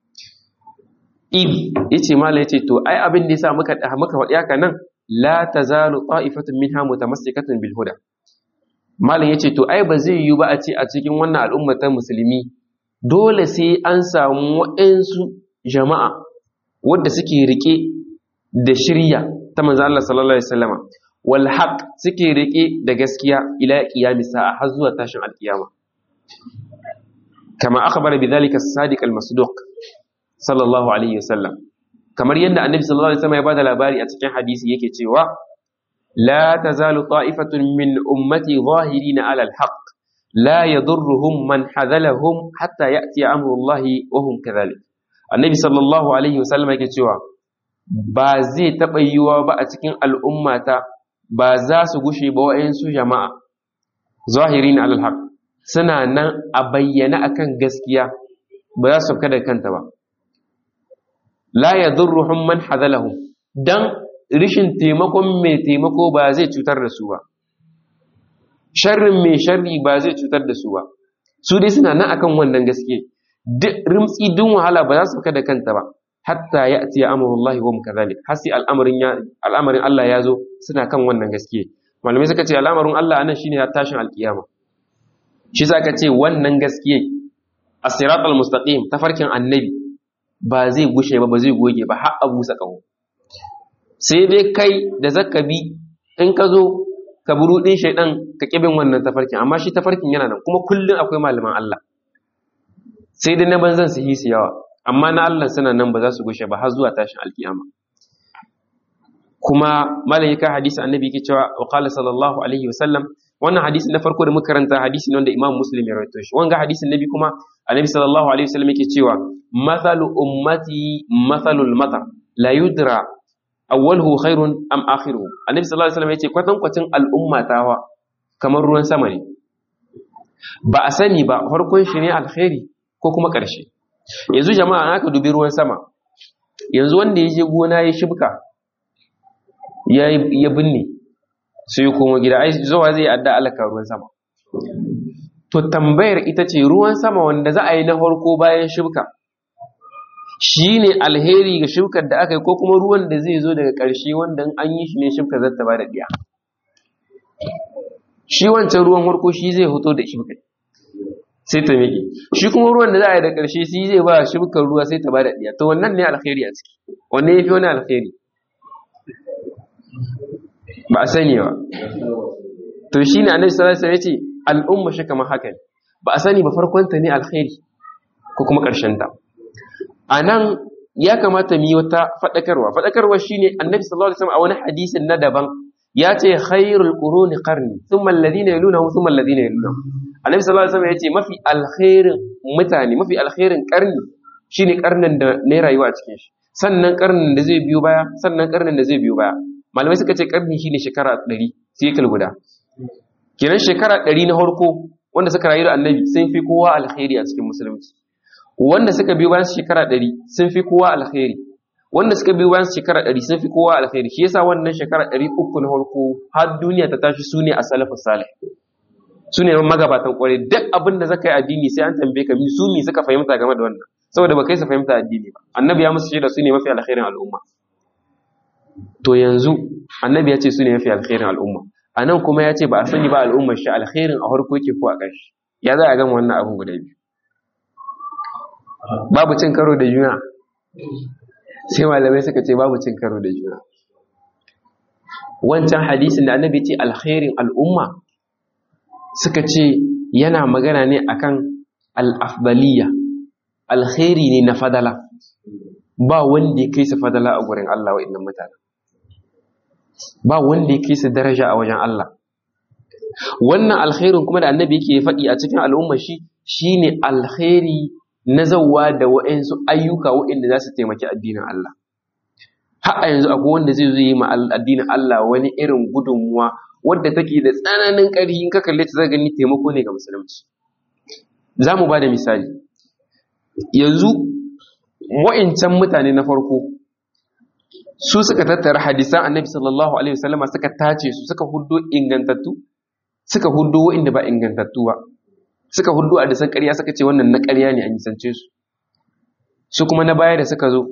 id yace mala yace to ai abin da yasa muka muka faɗi haka nan la tazalu ta'ifatun minha mutamassikatun bil huda malam yace to ai ba zai yiwu ba a ce a cikin wannan al'umma ta musulmi dole sai an samu waɗansu jama'a wadda suke rike da shirya ta manzo Allah sallallahu alaihi wasallama wal haqq suke rike da gaskiya ila qiyamis sa'a har zuwa tashin alkiyama kama akhbara bidhalika as-sadiq al-masduq sallallahu alaihi wasallam kamar yadda annabi sallallahu alaihi wasallam ya bada labari a cikin hadisi yake cewa la tazalu ta'ifatun min ummati zahirina ala al-haqq la yadurruhum man hadalahum hatta ya'ti amru Allah wa hum kadhalik annabi sallallahu alaihi wasallam yake cewa ba zai taɓa yiwuwa ba a cikin al'ummata ba za su gushe ba wa'yansu jama'a zahiri na alhaq suna nan a bayyana akan gaskiya ba za su kada kanta ba la ya zurruhun man hazalahum don rishin taimakon mai taimako ba zai cutar da su ba sharrin mai sharri ba zai cutar da su ba su dai suna nan akan wannan gaske rimtsi dun wahala ba za su kada kanta ba hatta ya ati amurullahi wa mukazalik har sai al'amarin al'amarin Allah ya zo suna kan wannan gaske malamai suka ce al'amarin Allah anan shine tashin alkiyama shi zaka ce wannan gaske as-siratal mustaqim tafarkin annabi ba zai gushe ba ba zai goge ba har abu sa kawo sai dai kai da zakabi in ka zo ka buru din shaydan ka kibin wannan tafarkin amma shi tafarkin yana nan kuma kullun akwai malaman Allah sai dai na banzan su hisi yawa amma na Allah suna nan ba za su gushe ba har zuwa tashin alkiyama kuma malaika hadisi annabi yake cewa wa qala sallallahu alaihi wasallam wannan hadisi na farko da muka karanta hadisi ne wanda Imam Muslim ya rawaito shi wanga hadisin nabi kuma annabi sallallahu alaihi wasallam yake cewa mathalu ummati mathalul matar la yudra awwaluhu khairun am akhiruhu annabi sallallahu alaihi wasallam yace kwatan kwatin al'umma tawa kamar ruwan sama ne ba a sani ba farkon shi ne alkhairi ko kuma ƙarshe yanzu jama'a aka dubi ruwan sama yanzu wanda ya je gona ya shibka ya binne sai ya koma gida ai zuwa zai adda alaka ruwan sama to tambayar ita ce ruwan sama wanda za a yi na farko bayan shibka shi ne alheri ga shibkar da aka yi ko kuma ruwan da zai zo daga ƙarshe wanda an yi shi ne shibkar zata ba da ɗiya shi wancan ruwan farko shi zai hoto da shibkar sai ta miƙe shi kuma ruwan da za a yi da ƙarshe shi zai ba shibkar ruwa sai ta ba da ɗiya to wannan ne alkhairi a ciki wanne ya fi wani alkhairi ba ba a sani ba to shine annabi sallallahu alaihi wasallam yace al'umma shi kamar haka ne ba a sani ba farkon ta ne alkhairi ko kuma karshen ta anan ya kamata mu yi wata fadakarwa fadakarwa shine annabi sallallahu alaihi wasallam a wani hadisin na daban ya ce khairul quruni qarni thumma alladhina yalunahum thumma alladhina yalunahum annabi sallallahu alaihi wasallam ya ce mafi alkhairin mutane mafi alkhairin karni shine karnin da ne rayuwa a cikin shi sannan karnin da zai biyo baya sannan karnin da zai biyo baya malamai suka ce karni shine shekara 100 sikil guda kenan shekara 100 na farko wanda suka rayu da annabi sun fi kowa alkhairi a cikin musulunci wanda suka biyo bayan shekara 100 sun fi kowa alkhairi wanda suka biyo bayan shekara 100 sun fi kowa alkhairi shi yasa wannan shekara 300 na farko har duniya ta tashi sune a salafus salih su ne magabatan kwarai duk abin da zaka yi addini sai an tambaye ka su mi suka fahimta game da wannan saboda ba kai su fahimta addini ba annabi ya musu shaida su ne mafi alkhairin al'umma to yanzu annabi ya ce su ne mafi alkhairin al'umma a nan kuma ya ce ba a sani ba al'ummar shi alkhairin a farko yake ko a ƙarshe ya za a gama wannan abin guda biyu babu cin karo da juna sai malamai suka ce babu cin karo da juna wancan hadisin da annabi ce alkhairin al'umma suka ce yana magana ne akan al'afdaliya alkhairi ne na fadala ba wanda ya kai su fadala a gurin Allah wa innan mutane ba wanda ya kai su daraja a wajen Allah wannan alkhairin kuma da annabi yake faɗi a cikin al'umma shi shine alkhairi na zawa da wa'ansu ayyuka wa'inda za su taimaki addinin Allah har a yanzu akwai wanda zai zo yi ma addinin Allah wani irin gudunmuwa wadda take da tsananin ƙarfi in ka kalle ta zaka gani taimako ne ga musulunci za mu ba da misali yanzu wa'incan mutane na farko su suka tattara hadisan annabi sallallahu alaihi wasallama suka tace su suka huddo ingantattu suka huddo wa'inda ba ingantattu ba suka huddo a disan ƙarya suka ce wannan na ƙarya ne a nisance su su kuma na baya da suka zo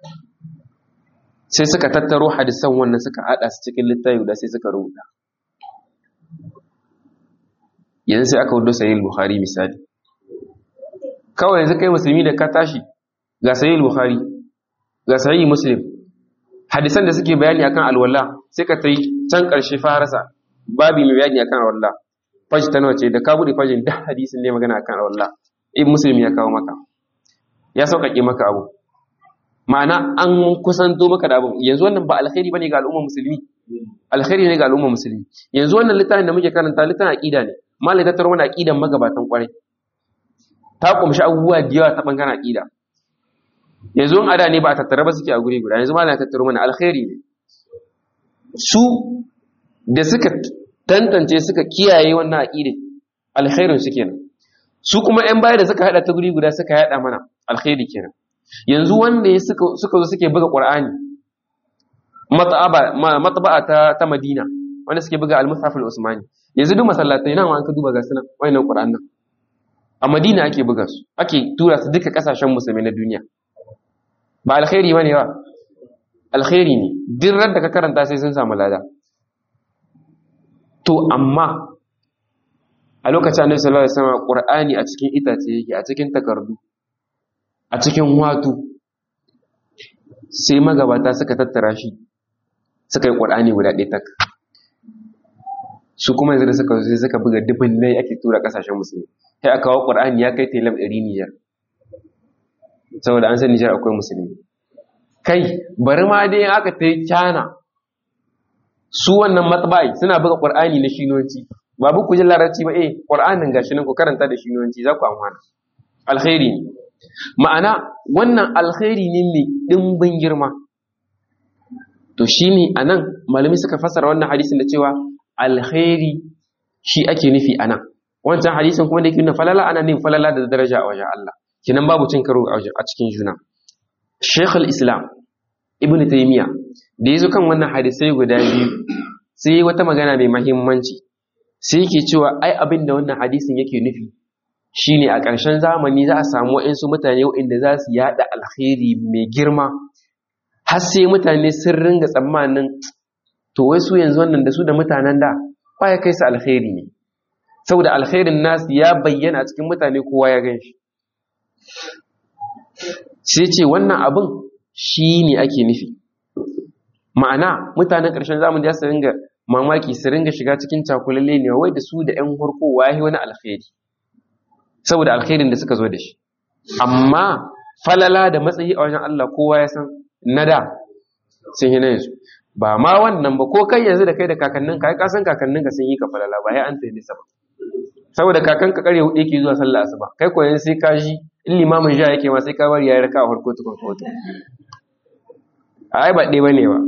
sai suka tattaro hadisan wannan suka haɗa su cikin littafi guda sai suka rubuta yanzu sai aka hudu sahih bukhari misali kawai yanzu kai musulmi da ka tashi ga sahih bukhari ga sahih muslim hadisan da suke bayani akan alwala sai ka tai can karshe farasa babi mai bayani akan alwala faji ta nawa ce da ka bude fajin da hadisin ne magana akan alwala ibn muslim ya kawo maka ya sauƙaƙe maka abu ma'ana an kusanto maka da abu yanzu wannan ba alkhairi bane ga al'ummar musulmi alkhairi ne ga al'ummar musulmi yanzu wannan littafin da muke karanta littafin aqida ne malai ta tarwana aqidan magabatan kwarai ta kumshi abubuwa da yawa ta bangaren aqida yanzu in ada ne ba a tattara ba suke a guri guda yanzu malai ta tattaro mana alkhairi ne su da suka tantance suka kiyaye wannan aqida alkhairin su kenan su kuma yan baya da suka hada ta guri guda suka hada mana alkhairi kenan yanzu wanda suka suka zo suke buga qur'ani mataba ta ta madina wanda suke buga al-mushaf al-usmani yanzu duk masallatai nan an ka duba ga sunan wayannan Qur'an nan a Madina ake buga su ake tura su duka kasashen musulmai na duniya ba alkhairi bane ba alkhairi ne duk ran da ka karanta sai sun samu lada to amma a lokacin Annabi sallallahu alaihi wasallam Qur'ani a cikin itace yake a cikin takardu a cikin watu sai magabata suka tattara shi suka yi Qur'ani guda ɗaya tak su kuma yanzu da suka sai suka buga dubin nai ake tura kasashen musulmi sai aka kawo qur'ani ya kai telam 100 Niger saboda an san Niger akwai musulmi kai bari ma dai aka ta kyana su wannan matba'i suna buga qur'ani na shinonci ba bu ku ji larabci ba eh qur'anin gashi nan ku karanta da shinonci za ku amfana alkhairi ne ma'ana wannan alkhairi ne mai dimbin girma to shine anan malami suka fassara wannan hadisin da cewa alkhairi shi ake nufi ana wancan hadisin kuma da yake nuna falala ana nufin falala da daraja a wajen Allah kinan babu cin karo a cikin juna Sheikh al-Islam Ibn Taymiyyah da yazo kan wannan hadisai guda biyu sai yi wata magana mai muhimmanci sai yake cewa ai abin da wannan hadisin yake nufi shine a ƙarshen zamani za a samu waɗansu mutane waɗanda za su yaɗa alkhairi mai girma har sai mutane sun ringa tsammanin to wai su yanzu wannan da su da mutanen da ya kai su alkhairi ne saboda alkhairin nasu ya bayyana a cikin mutane kowa ya gan shi sai ce wannan abin shi ne ake nufi ma'ana mutanen ƙarshen zamani ya su ringa mamaki su ringa shiga cikin cakulalle ne wai da su da ƴan farko wahi wani alkhairi saboda alkhairin da suka zo da shi amma falala da matsayi a wajen Allah kowa ya san na da sun yi na yanzu ba ma wannan ba ko kai yanzu da kai da kakannin ka ka san kakannin ka sun yi ka falala ba ya an tsaye nisa ba saboda kakan ka kare hudu yake zuwa sallah asuba kai ko yanzu sai ka ji in limamin ja yake ma sai ka bari yayi raka a farko tukun foto ai ba ɗaya bane ba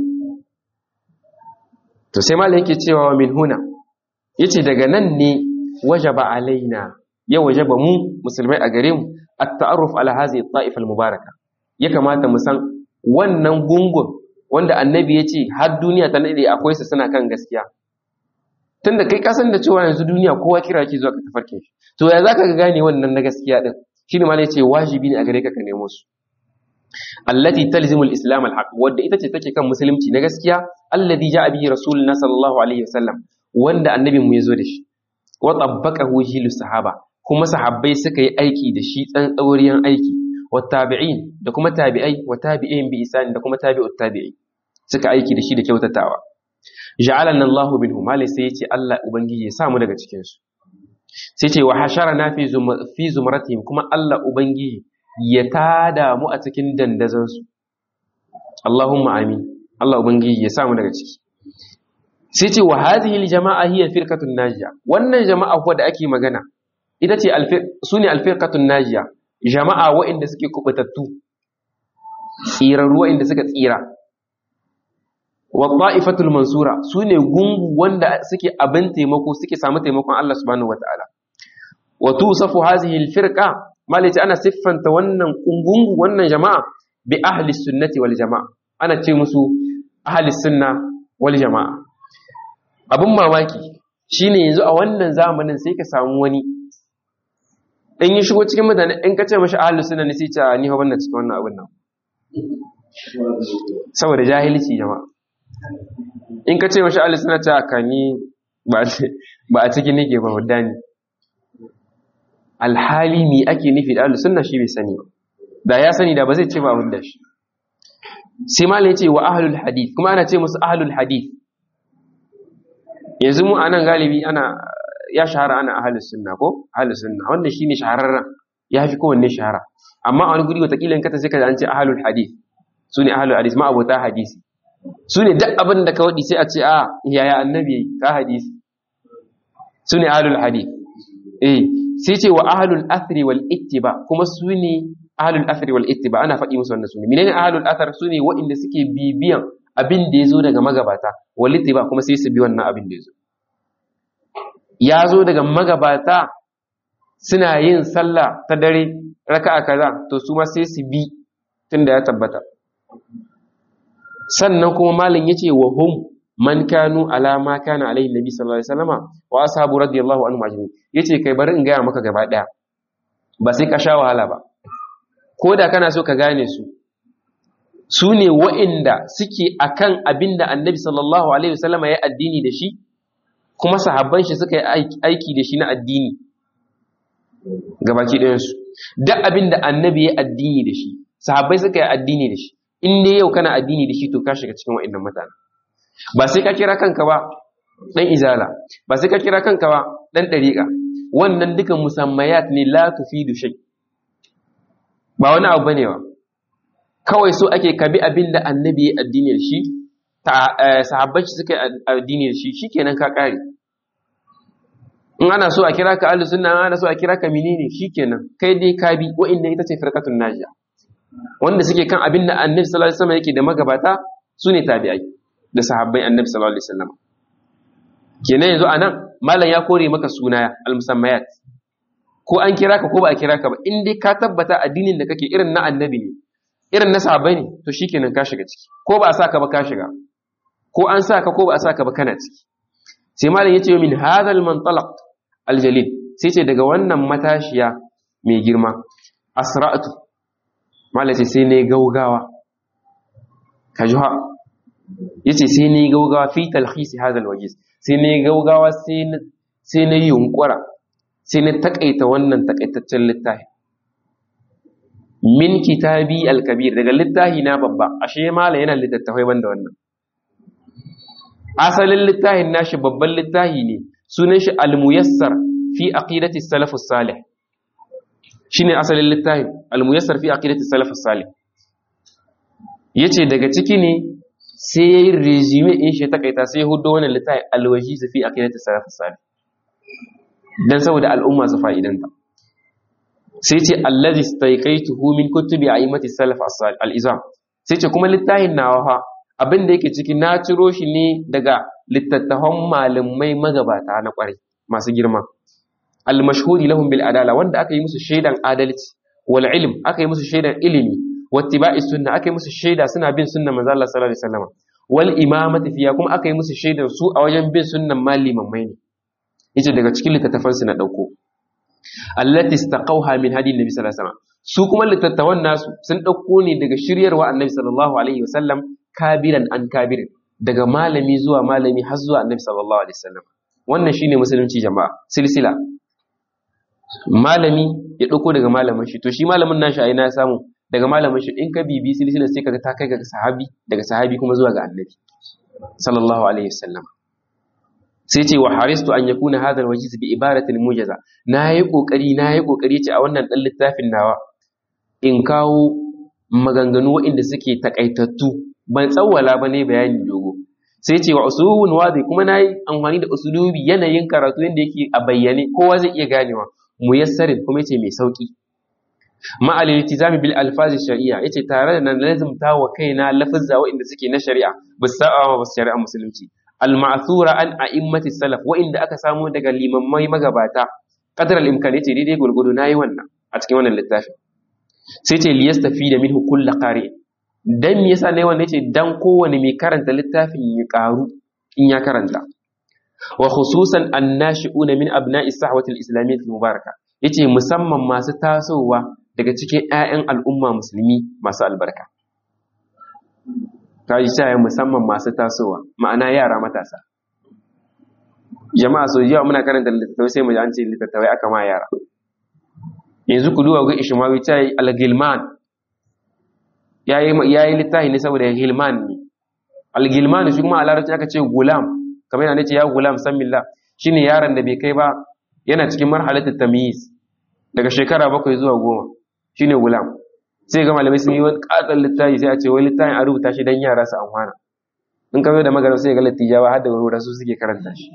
to sai malam yake cewa wa min huna yace daga nan ne wajaba alaina ya wajaba mu musulmai a gare mu at-ta'arruf ala hadhihi at-ta'ifa al-mubaraka ya kamata mu san wannan gungun wanda annabi ya ce har duniya ta nade akwai su suna kan gaskiya tunda kai kasan da cewa yanzu duniya kowa kira ki zuwa ka tafarkin shi to ya zaka ga gane wannan na gaskiya din shine ma yace wajibi ne a gare ka ka nemo su allati talzimul islam alhaq wadda ita ce take kan musulunci na gaskiya alladhi ja'a bihi rasuluna sallallahu alaihi wasallam wanda annabin mu yazo da shi wa tabbaqahu jilu sahaba kuma sahabbai suka yi aiki da shi tsantsauriyan aiki wa tabi'in da kuma tabi'ai wa tabi'in bi isan da kuma tabi'ut tabi'i suka aiki da shi da kyautatawa ja'alana Allahu minhum malai sai yace Allah ubangiji ya sa mu daga cikin su sai ce wa hasharana fi fi zumratihim kuma Allah ubangiji ya tada mu a cikin dandazon su Allahumma amin Allah ubangiji ya sa mu daga ciki sai ce wa hadhihi aljama'a hiya firqatun najiya wannan jama'a kuwa da ake magana ita ce sune alfirqatun najiya jama'a waɗanda suke kubutattu tsirarru waɗanda suka tsira wa ta'ifatul mansura sune gungu wanda suke abin taimako suke samu taimakon Allah subhanahu wataala wa tusafu hadhihi alfirqa malaci ana siffanta wannan gungu wannan jama'a bi ahli sunnati wal jama'a ana ce musu ahli sunna wal jama'a abin mamaki shine yanzu a wannan zamanin sai ka samu wani in yi shigo cikin mutane in ka ce mashi ahalus sunna ne sai ce ni fa banna cikin wannan abin nan saboda jahilci jama'a in ka ce mashi ahalus sunna ce ka ni ba a cikin nake ba wadda ni alhali mi ake nufi da ahalus sunna shi bai sani ba da ya sani da ba zai ce ba abin da shi sai ma ya ce wa ahlul hadith kuma ana ce musu ahlul hadith yanzu mu anan galibi ana ya shahara ana ahalus sunna ko ahalus sunna wanda shine shahararren ya fi kowanne shahara amma a wani guri watakila in kata sai ka an ce ahalul hadith su ne ahalul hadith ma abota hadisi su ne duk abin da ka waɗi sai a ce a yaya annabi ka hadisi su ne ahalul hadith eh sai ce wa ahalul athri wal ittiba kuma su ne ahalul athri wal ittiba ana faɗi musu wannan su ne menene ahalul athar su ne waɗanda suke bibiyan abin da ya zo daga magabata wal ittiba kuma sai su bi wannan abin da ya zo ya zo daga magabata suna yin sallah ta dare raka'a kaza to su ma sai su bi tunda ya tabbata sannan kuma malin yace wa hum man kanu ala ma kana alaihi nabi sallallahu alaihi wasallama wa ashabu radiyallahu anhu ajma'in yace kai bari in gaya maka gaba daya ba sai ka sha wahala ba ko da kana so ka gane su su ne wa'inda suke akan abinda annabi sallallahu alaihi wasallama ya addini da shi kuma sahabban shi suka yi aiki da shi na addini gabaki ɗayansu duk abin da annabi ya addini da shi sahabbai suka yi addini da shi in dai yau kana addini da shi to ka shiga cikin wa'annan mutane ba sai ka kira kanka ba dan izala ba sai ka kira kanka ba dan dariqa wannan dukan musammayat ne la tufidu shay ba wani abu bane ba kawai so ake kabi abin da annabi ya addini da shi sahabbai suka yi addini da shi shikenan ka kare in ana so a kira ka ahlus sunna ana so a kira ka menene shikenan kai dai ka bi wa'inda ita ce firqatun najiya wanda suke kan abin da annabi sallallahu alaihi wasallam yake da magabata sune tabi'ai da sahabbai annabi sallallahu alaihi wasallam kenan yanzu anan malam ya kore maka suna al-musammayat ko an kira ka ko ba a kira ka ba in dai ka tabbata addinin da kake irin na annabi ne irin na sahabbai ne to shikenan ka shiga ciki ko ba a saka ba ka shiga ko an saka ko ba a saka ba kana ciki sai malam yace min hadal mantalaq aljalil sai ce daga wannan matashiya mai girma asra'atu malam ce sai ne gaugawa kajuha yace sai ne gaugawa fi talhisi hadal wajiz sai ne gaugawa sai na sai na yunkura sai na takaita wannan takaitaccen littafi min kitabi alkabir daga littafi na babba ashe malam yana littattafai banda wannan asalin littafin nashi babban littafi ne sunan shi al-muyassar fi aqidati salaf salih shine asalin littafin al-muyassar fi aqidati salaf salih yace daga ciki ne sai yayi resume in shi takaita sai hudo wannan littafin al-wajiz fi aqidati salaf salih dan saboda al'umma su fa'idanta sai ce allazi staiqaituhu min kutubi a'immati salaf al-izam sai ce kuma littafin nawa fa abin da yake ciki na ciro shi ne daga littattafan malamai magabata na kwarai masu girma al-mashhuri lahum bil adala wanda aka yi musu shaidan adalci wal ilm aka yi musu shaidan ilimi wattiba'i sunna aka yi musu shaida suna bin sunnan manzo Allah sallallahu alaihi wasallam wal imamati fiya kuma aka yi musu shaidan su a wajen bin sunnan malimai ne yace daga cikin littattafan su na dauko allati istaqawha min hadi nabi sallallahu alaihi wasallam su kuma littattafan nasu sun dauko ne daga shiryarwa annabi sallallahu alaihi wasallam kabiran an kabirin daga malami zuwa malami har zuwa annabi sallallahu alaihi wasallam wannan shine musulunci jama'a silsila malami ya dauko daga malamin shi to shi malamin nashi a ina samu daga malamin shi in ka bibi silsila sai kaga ta kai ga sahabi daga sahabi kuma zuwa ga annabi sallallahu alaihi wasallam sai ce wa haristu an yakuna hadha alwajiz bi ibaratil mujaza nayi kokari nayi kokari ce a wannan dan littafin nawa in kawo maganganu waɗanda suke takaitattu ban tsawwala ba ne bayani dogo sai ce wa usulun wadi kuma nayi amfani da usulubi yanayin karatu yanda yake a bayyane kowa zai iya ganewa muyassarin kuma yace mai sauki ma al iltizami bil alfazi shari'a yace tare da nan lazimta wa kaina lafazza waɗanda suke na shari'a bis sa'a ba shari'a musulunci al-ma'thura an a'immati salaf wa'inda aka samu daga limammai magabata qadar al-imkan yace daidai gurgudu nayi wannan a cikin wannan littafin sai ce liyastafi da minhu kullu qari dan me yasa nayi wannan yace dan kowane mai karanta littafin ya karu in ya karanta wa khususan annashi'una min abna'i sahwati al-islamiyyah al-mubaraka yace musamman masu tasowa daga cikin ƴaƴan al'umma musulmi masu albarka ta yi sa musamman masu tasowa ma'ana yara matasa jama'a so yawa muna karanta littattafai sai mu ji an ce littattafai aka ma yara yanzu ku duba ga ishmawi ta yi al-gilman ya yi littafi ne saboda gilman ne al-gilman shi kuma a larabci aka ce gulam kamar yana ce ya gulam san milla shine yaron da bai kai ba yana cikin marhalatul tamyiz daga shekara bakwai zuwa goma shine gulam sai ga malamai sun yi wani katon littafi sai a ce wani littafin a rubuta shi don yara su amfana in ka zo da magana sai ga lattijawa har da wani su suke karanta shi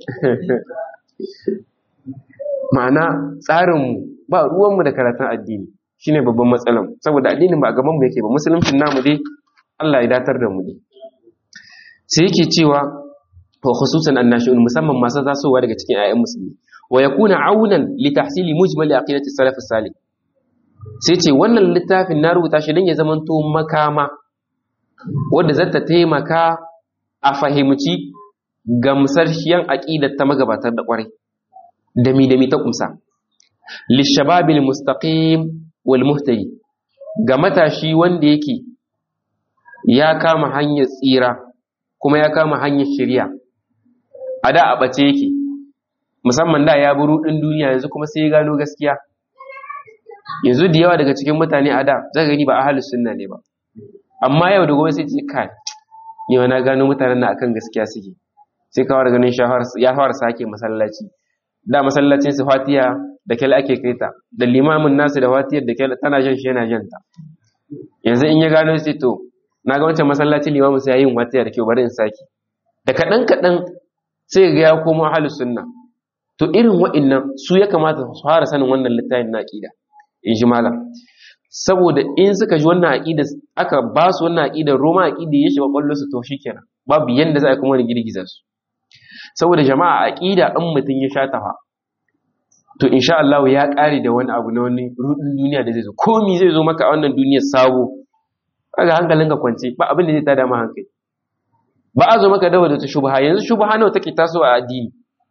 ma'ana tsarinmu ba ruwanmu da karatun addini shine babban matsalan saboda addinin ba a gaban mu yake ba musuluncin namu dai Allah ya datar da mu dai sai yake cewa wa khususan annashi'un musamman masu tasowa daga cikin ayyan musulmi wa yakuna aunan li tahsili mujmal aqidati salaf salih sai ce wannan littafin na rubuta shi don ya zamanto makama wadda zata taimaka a fahimci gamsarshiyan aƙidar ta magabatar da ƙwarai dami-dami ta kumsa lishababil mustaqim wal muhtadi ga matashi wanda yake ya kama hanyar tsira kuma ya kama hanyar shirya a da a ɓace yake musamman da ya buru ɗin duniya yanzu kuma sai ya gano gaskiya yanzu da yawa daga cikin mutane a da zaka gani ba ahlus sunna ne ba amma yau da gobe sai ce kai ni na gano mutanen na akan gaskiya suke sai kawar ganin ya fara sake masallaci da masallacin su fatiya da kyal ake kaita da limamin nasu da fatiyar da kyal tana jan shi yana janta yanzu in ya gano sai to na ga wancan masallacin limamin sai yayin fatiya da kyau bari in sake da kaɗan kaɗan sai ga ya komo ahlus sunna to irin wa'annan su ya kamata su fara sanin wannan littafin na aqida in ji malam saboda in suka ji wannan aqida aka ba su wannan aqida roma aqida ya shiga kwallo su to shikenan babu yanda za a kuma ni girgiza su saboda jama'a aqida in mutun ya shata fa to insha Allah ya kare da wani abu na wani rudin duniya da zai zo komi zai zo maka a wannan duniyar sabo kaga hankalinka kwance ba abin da zai tada ma hankali ba a zo maka da wadata shubha yanzu shubha nawa take tasowa a addini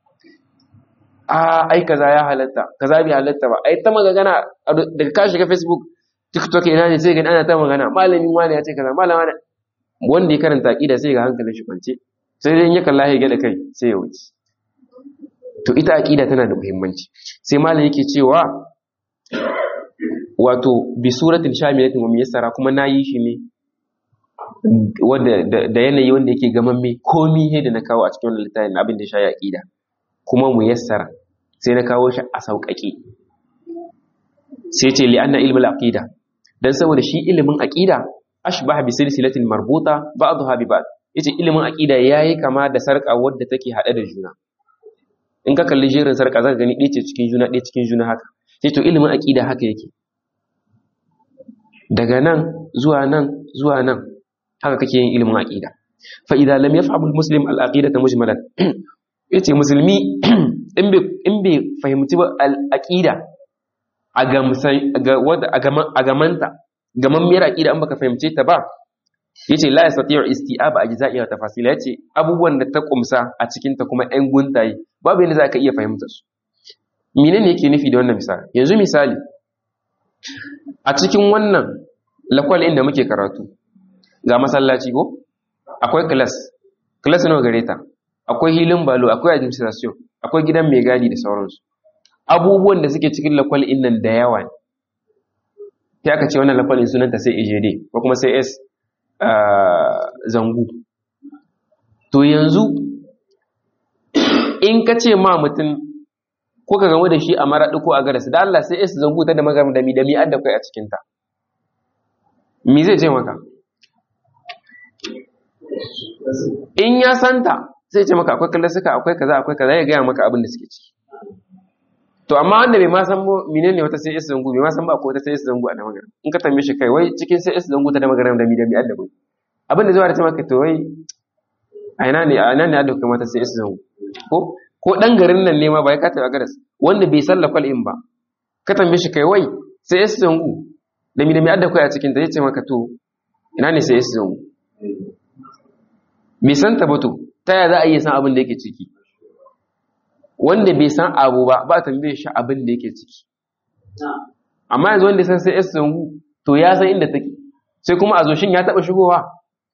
a ai kaza ya halatta kaza bai halatta ba ai ta magana daga ka shiga facebook tiktok ina ne sai ga ana ta magana malamin wani ya ce kaza malam wani wanda ya karanta aqida sai ga hankalin shi kwance sai dai in ya kalla ya gada kai sai ya wuce to ita aqida tana da muhimmanci sai malam yake cewa wato bi suratin shamilatin wa miyassara kuma nayi shi ne wanda da yanayi wanda yake gamamme komi he da na kawo a cikin wannan littafin abin da ya shayi aqida kuma mu yassara sai na kawo shi a sauƙaƙe sai ce li anna ilmul aqida dan saboda shi ilimin aqida ashbah bi silsilatin marbuta ba'daha bi ba'd yace ilimin aqida yayi kama da sarƙa wadda take hade da juna in ka kalli jerin sarƙa zaka gani ɗaya ce cikin juna ɗaya cikin juna haka sai to ilimin aqida haka yake daga nan zuwa nan zuwa nan haka kake yin ilimin aqida fa idza lam yafhamu al-muslim al-aqidata mujmalan yace musulmi in bai in bai fahimci ba al-aqida a gamsan ga wanda a gamanta gamammiyar aqida an baka fahimce ta ba yace la yastati'u isti'ab ajza'i wa tafasila yace abubuwan da ta kumsa a cikin ta kuma ɗan guntaye babu yadda za ka iya fahimta su menene yake nufi da wannan misali yanzu misali a cikin wannan lakwal inda muke karatu ga masallaci ko akwai class class nawa gare ta akwai hilin balo akwai administration akwai gidan mai gadi da sauransu abubuwan da suke cikin lakwal in nan da yawa ne sai aka ce wannan lakwal in sunanta sai ejede ko kuma sai s zangu to yanzu in ka ce ma mutum ko ka gamu da shi a maraɗi ko a garas da Allah sai s zangu ta da magam da mi da mi adda kai a cikinta mi zai ce maka in ya santa sai ce maka akwai kalasuka akwai kaza akwai kaza ya gaya maka abin da suke ciki to amma wanda bai ma san menene wata sai is zangu bai ma san ba ko wata sai is zangu a da magana in ka tambaye shi kai wai cikin sai is zangu ta da magana da mi da mi adda bai abin da zai wada ce maka to wai a ina ne a ina ne adda kuma ta sai is zangu ko ko dan garin nan ne ma bai ka ta garas wanda bai san lakwal in ba ka tambaye shi kai wai sai is zangu da mi da mi adda kai a cikin ta yace maka to ina ne sai is zangu bai san ta ba to ta yaya za a iya san abin da yake ciki wanda bai san abu ba ba tambaye shi abin da yake ciki amma yanzu wanda san sai esu zangu to ya san inda take sai kuma a zo shin ya taba shigowa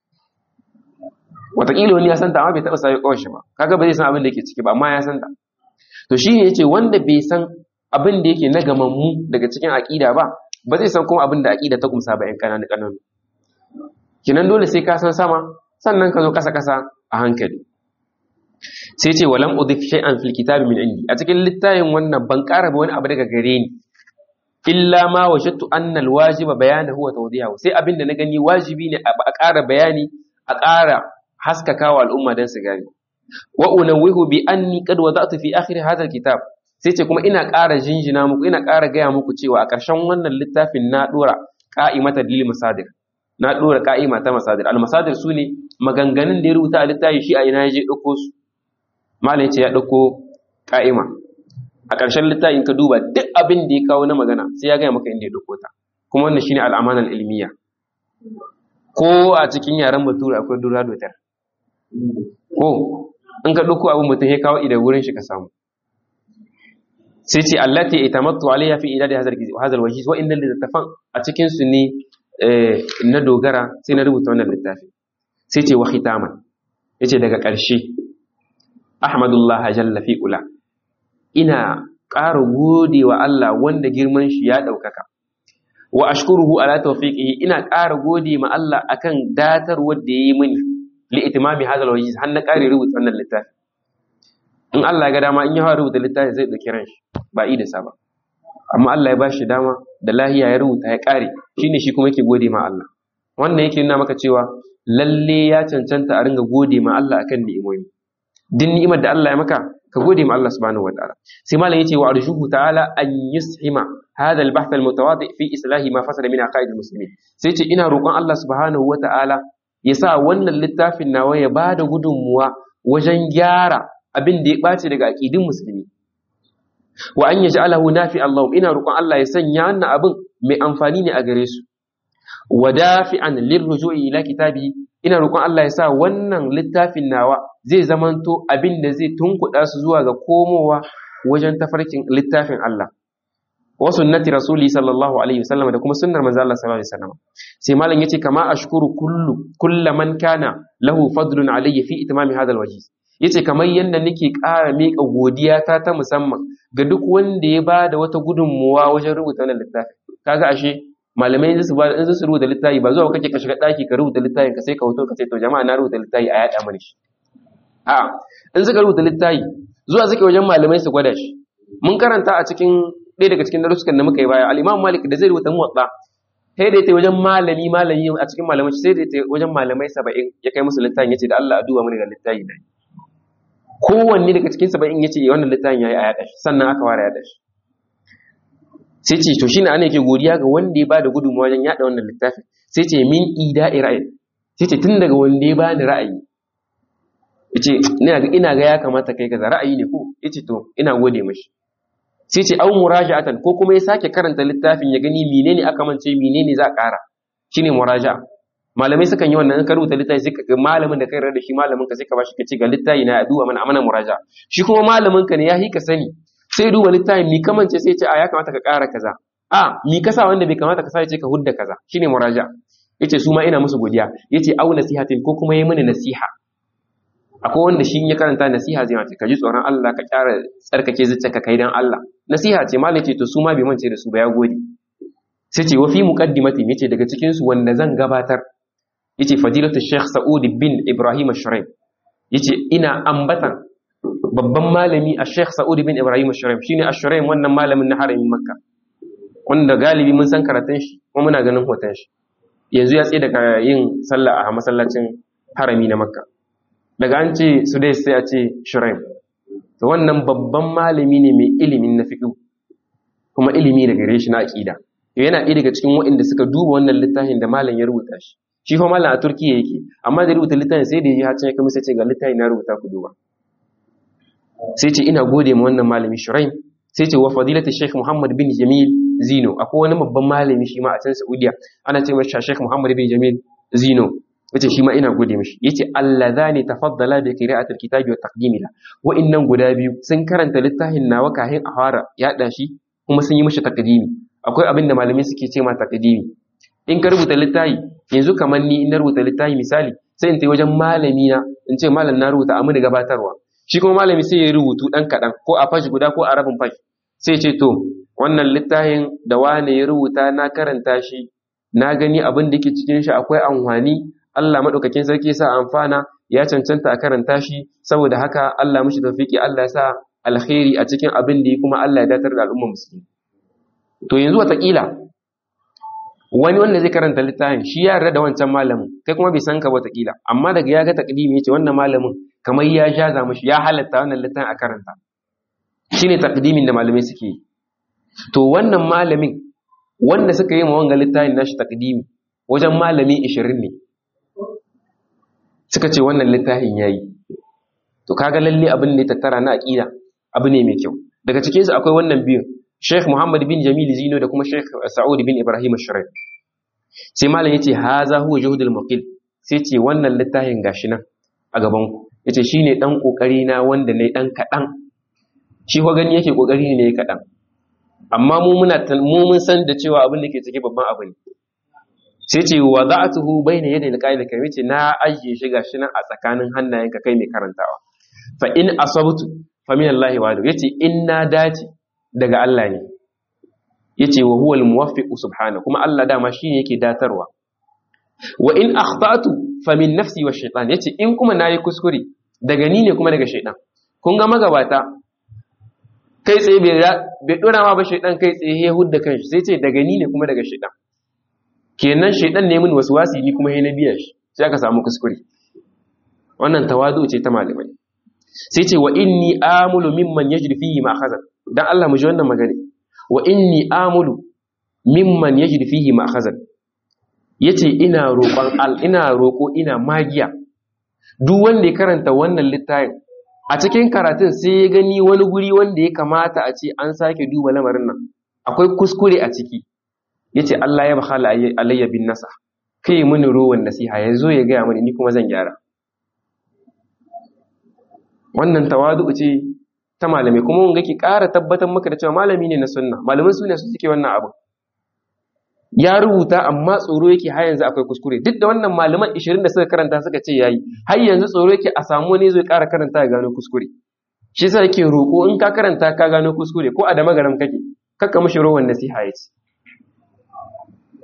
wataƙila wani ya san ta amma bai taba sayo kawai shi ba kaga ba zai san abin da yake ciki ba amma ya san ta to shi ne yace wanda bai san abin da yake na gamammu daga cikin aƙida ba ba zai san kuma abin da aƙida ta kumsa ba 'yan ƙananu ƙananu kinan dole sai ka san sama sannan ka zo ƙasa ƙasa a hankali sai ce walam udhif shay'an fil kitabi min indi a cikin littafin wannan ban ƙara ba wani abu daga gare ni illa ma wajadtu anna alwajiba bayanahu wa tawdihahu sai abin da na gani wajibi ne a ƙara bayani a ƙara haskakawa al'umma dan su gane wa unawwihu bi anni qad wada'tu fi akhir hadha alkitab sai ce kuma ina ƙara jinjina muku ina ƙara gaya muku cewa a ƙarshen wannan littafin na dora qa'imata lil masadir na dora qa'ima ta masadir al masadir sune maganganun da ya rubuta a littafi shi a ina ya je ɗauko su malam ce ya ɗauko ƙa'ima a ƙarshen littafin ka duba duk abin da ya kawo na magana sai ya gaya maka inda ya ɗauko ta kuma wannan shine al'amanar ilmiya ko a cikin yaren bature akwai dura dotar ko in ka ɗauko abin mutum ya kawo idan wurin shi ka samu sai ce allati itamattu alayya fi idadi hazal wajhi wa innal littafan a cikin su ne na dogara sai na rubuta wannan littafi sai ce wa khitaman yace daga ƙarshe ahmadullah jalla fi ula ina ƙara gode wa Allah wanda girman shi ya ɗaukaka wa ashkuruhu ala tawfiqihi ina ƙara gode ma Allah akan datar wanda yayi mini li itimami hadal wajhi har na ƙare rubuta wannan littafi in Allah ya ga dama in ya fara rubuta littafi zai dauki ran shi ba i da sa ba amma Allah ya ba shi dama da lahiya ya rubuta ya ƙare shine shi kuma yake gode ma Allah wannan yake nuna maka cewa lalle ya cancanta a ringa gode ma Allah akan ni'imomi din ni'imar da Allah ya maka ka gode ma Allah subhanahu wa ta'ala sai malam yace wa arshuhu ta'ala an yushima hadha al-bahth al-mutawadi fi islahi ma fasada min aqaid al-muslimin sai yace ina roƙon Allah subhanahu wa ta'ala ya sa wannan littafin nawa ya bada gudunmuwa wajen gyara abin da ya ɓace daga aqidin musulmi wa an yaj'alahu nafi Allahum ina roƙon Allah ya sanya wannan abin mai amfani ne a gare su wa dafi'an lirruju'i ila kitabi ina roƙon Allah ya sa wannan littafin nawa zai zamanto abin da zai tunkuɗa su zuwa ga komowa wajen tafarkin littafin Allah wa sunnati rasuli sallallahu alaihi wasallam da kuma sunnar manzo Allah sallallahu alaihi wasallam sai malam yace kama ashkuru kullu kullu man kana lahu fadlun alayya fi itmami hadha alwajh yace kamar yanda nake ƙara miƙa godiya ta ta musamman ga duk wanda ya bada wata gudunmuwa wajen rubuta wannan littafi kaga ashe malamai in su ba in su rubuta littafi ba zuwa kake ka shiga daki ka rubuta littafin ka sai ka hoto ka ce to jama'a na rubuta littafi a yada mana shi a in suka rubuta littafi zuwa suke wajen malamai su gwada shi mun karanta a cikin ɗaya daga cikin darussukan da muka yi baya al-Imam Malik da zai rubuta muwatta sai da ya wajen malami malami a cikin malamai sai da ya wajen malamai 70 ya kai musu littafin yace da Allah a duba mana ga littafi na kowanne daga cikin 70 yace wannan littafin yayi a yada shi sannan aka ware yada shi sai ce to shine ana yake godiya ga wanda ya bada gudunmawa wajen yada wannan littafin sai ce min ida'i ra'ayi sai ce tun daga wanda ya bani ra'ayi yace ina ga ina ga ya kamata kai kaza ra'ayi ne ko yace to ina gode mashi sai ce au muraja'atan ko kuma ya sake karanta littafin ya gani menene aka mance menene za a ƙara shine muraja'a malamai sukan yi wannan in ka rubuta littafi sai ka malamin da kai da shi malamin ka sai ka bashi ka ce ga littafi na ya duba mana amana muraja'a shi kuma malamin ka ne ya hika sani sai duba littafin mi kamance sai ce a ya kamata ka ƙara kaza a mi kasa wanda bai kamata ka sa ce ka hudda kaza shine muraja yace su ma ina musu godiya yace au nasihatin ko kuma yi mini nasiha akwai wanda shi ya karanta nasiha zai mace ka ji tsoron Allah ka kyara tsarkake zuciyarka kai dan Allah nasiha ce malai ce to su ma bai mance da su ba ya gode sai ce wa fi muqaddimatin yace daga cikin su wanda zan gabatar yace fadilatu Sheikh Sa'ud bin Ibrahim Shuraim yace ina ambatan babban malami a Sheikh Sa'ud bin Ibrahim Shuraim shine Ashuraim wannan malamin na haramin Makka wanda galibi mun san karatun shi kuma muna ganin hoton shi yanzu ya tsaye daga yin sallah a masallacin harami na Makka daga an ce su dai sai a ce Shuraim to wannan babban malami ne mai ilimin na fiqh kuma ilimi daga gare shi na aqida yana ɗaya daga cikin waɗanda suka duba wannan littafin da malam ya rubuta shi shi fa malam a Turkiya yake amma da rubuta littafin sai da ya ji hacin ya kuma sai ce ga littafin na rubuta ku duba sai ce ina gode ma wannan malami Shuraim sai ce wa fadilati Sheikh Muhammad bin Jamil Zino akwai wani babban malami shi ma a can Saudiya ana ce masa Sheikh Muhammad bin Jamil Zino yace shi ma ina gode mishi yace allazani tafaddala bi qira'ati alkitabi wa taqdimi la wa innan guda biyu sun karanta littafin nawa kahin a fara yada shi kuma sun yi mishi taqdimi akwai abin da malamai suke ce ma taqdimi in ka rubuta littafi yanzu kamar ni in na rubuta littafi misali sai in tai wajen malami na in ce malam na rubuta amma da gabatarwa shi kuma malami sai ya rubutu ɗan kaɗan ko a fashi guda ko a rabin fashi sai ce to wannan littafin da wane ya rubuta na karanta shi na gani abin da ke cikin shi akwai amfani Allah maɗaukakin sarki sa amfana ya cancanta a karanta shi saboda haka Allah mishi tawfiki Allah ya sa alkhairi a cikin abin da ya kuma Allah ya datar da al'ummar musulmi to yanzu wataƙila wani wanda zai karanta littafin shi ya yarda da wancan malamin kai kuma bai san ka wataƙila amma daga ya ga takdimi ya ce wannan malamin kamar ya jaza mashi ya halatta wannan littafin a karanta shine takdimin da malamai suke yi to wannan malamin wanda suka yi ma wanga littafin nashi takdimi wajen malami 20 ne suka ce wannan littafin yayi to kaga lalle abin ne tattara na aqida abu ne mai kyau daga cikin su akwai wannan biyu Sheikh Muhammad bin Jamil Zino da kuma Sheikh Sa'ud bin Ibrahim Shuraim sai malam yace haza huwa juhudul muqil sai ce wannan littafin gashi nan a gaban ku yace shine dan kokari na wanda nayi dan kadan shi ko gani yake kokari ne yayi kadan amma mu muna mu mun san da cewa abin da ke cike babban abu ne sai ce wada'tuhu bayna yaday alqa'id kai yace na ajiye shi gashi nan a tsakanin hannayenka kai mai karantawa fa in asabtu fa min Allah wa yace in na dace daga Allah ne yace wa huwal muwaffiq subhanahu kuma Allah dama shine yake datarwa wa in akhtatu fa min nafsi wa shaytan yace in kuma nayi kuskure daga ni ne kuma daga shaytan kun ga magabata kai tsaye bai bai dora ma ba shaytan kai tsaye ya hudda kanshi sai ce daga ni ne kuma daga shaytan kenan shaytan ne min waswasi ni kuma na biya shi sai aka samu kuskure wannan tawadu ce ta malamai sai ce wa inni amulu mimman yajri fihi ma khazan dan Allah mu ji wannan magana wa inni amulu mimman yajri fihi ma khazan yace ina roƙon al ina roƙo ina magiya duk wanda ya karanta wannan littafin a cikin karatun sai ya gani wani guri wanda ya kamata a ce an sake duba lamarin nan akwai kuskure a ciki yace Allah ya bakhala alayya bin nasa kai mini ruwan nasiha yazo ya gaya mani ni kuma zan gyara wannan tawadu ce ta malamai kuma wanga ki ƙara tabbatar maka da cewa malami ne na sunna malaman sunna su suke wannan abu ya rubuta amma tsoro yake har yanzu akwai kuskure duk da wannan malaman 20 da suka karanta suka ce yayi har yanzu tsoro yake a samu wani zai ƙara karanta ya gano kuskure shi yasa yake roƙo in ka karanta ka gano kuskure ko a da magaram kake kakka mishi rowan nasiha yace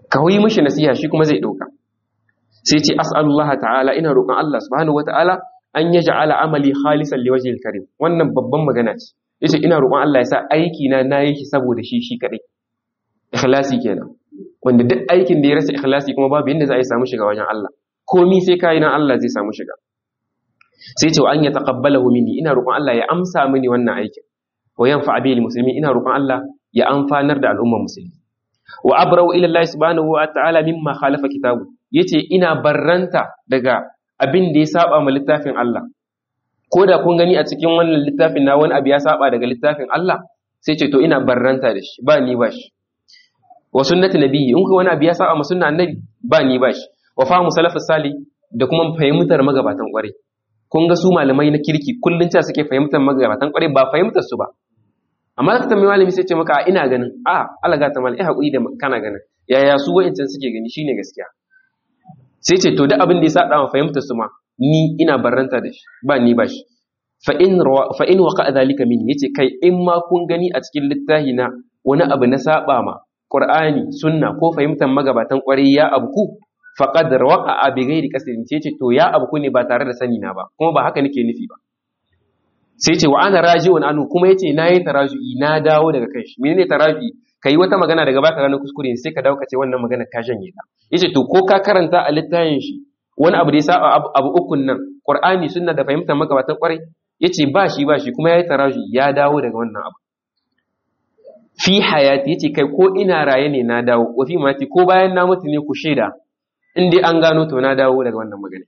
ka yi mishi nasiha shi kuma zai ɗauka sai ce as'alullah ta'ala ina roƙon Allah subhanahu wata'ala an ya ja'ala amali khalisan liwajhil karim wannan babban magana ce yace ina roƙon Allah ya sa aiki na nayi shi saboda shi shi kadai ikhlasi kenan wanda duk aikin da ya rasa ikhlasi kuma babu yanda za a yi samu shiga wajen Allah komi sai kai nan Allah zai samu shiga sai ce wa an yataqabbalahu minni ina roƙon Allah ya amsa mini wannan aikin wa yanfa bil muslimin ina roƙon Allah ya amfanar da al'ummar musulmi wa abrau ila Allah subhanahu wa ta'ala mimma khalafa kitabu yace ina barranta daga abin da ya saba ma littafin Allah ko da kun gani a cikin wannan littafin na wani abu ya saba daga littafin Allah sai ce to ina barranta da shi ba ni ba shi wa sunnati nabiyyi in kuma wani abu ya saba ma sunna annabi ba ni ba shi wa fahimu salafus sali da kuma fahimtar magabatan kwarai kun ga su malamai na kirki kullun ta suke fahimtar magabatan kwarai ba fahimtar su ba amma ka tambayi malami sai ce maka ina ganin a Allah ga ta malai hakuri da kana ganin yaya su wa'incan suke gani shine gaskiya sai ce to duk abin da ya saba ma fahimtar su ma ni ina barranta da shi ba ni ba shi fa in fa in waqa dhalika min yace kai in ma kun gani a cikin littafi na wani abu na saba ma Qur'ani sunna ko fahimtar magabatan kwarai ya abku faqad waqa bi ghairi qasdin ce to ya abku ne ba tare da sani na ba kuma ba haka nake nufi ba sai ce wa ana raji'un anu kuma yace nayi taraju'i na dawo daga kai shi menene taraju'i kai wata magana daga baka gano kuskure sai ka dawo ka ce wannan magana ka janye ta yace to ko ka karanta a littafin shi wani abu da ya saba abu ukun nan qur'ani sunna da fahimtar magabatan kwarai yace ba shi ba shi kuma yayi taraju'i ya dawo daga wannan abu fi hayati yace kai ko ina raye ne na dawo wa fi mati ko bayan na mutu ne ku shaida in dai an gano to na dawo daga wannan magana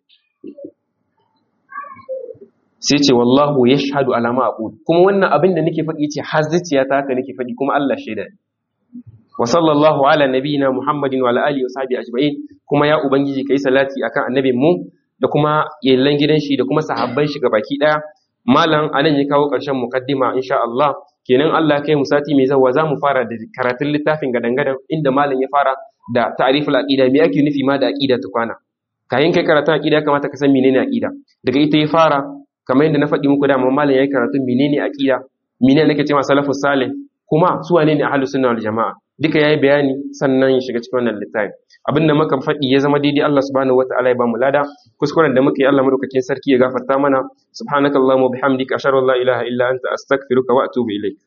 sai ce wallahu yashhadu ala ma aqul kuma wannan abin da nake faɗi ce har zuciya ta haka nake faɗi kuma Allah shaida ne wa sallallahu ala nabiyina muhammadin wa ala alihi wa sahbihi ajma'in kuma ya ubangiji kai salati akan annabin mu da kuma yallan gidan shi da kuma sahabban shi gabaki daya malam anan ya kawo ƙarshen muqaddima insha Allah kenan Allah kai mu sati mai zawa za mu fara da karatun littafin gadan-gadan inda malam ya fara da ta'riful aqida me ake nufi ma da aqida tukwana kayan kai karatun aqida kamata ka san menene aqida daga ita ya fara kamar yadda na faɗi muku da amma malam yayi karatun menene aqida menene nake cewa salafus salih kuma su wane ne ahlus sunna wal jamaa duka yayi bayani sannan ya shiga cikin wannan littafi abin da muka faɗi ya zama daidai Allah subhanahu wataala ya ba mu lada kuskuren da muka yi Allah madaukakin sarki ya gafarta mana subhanakallahumma bihamdika ashhadu an la ilaha illa anta astaghfiruka wa atubu ilaik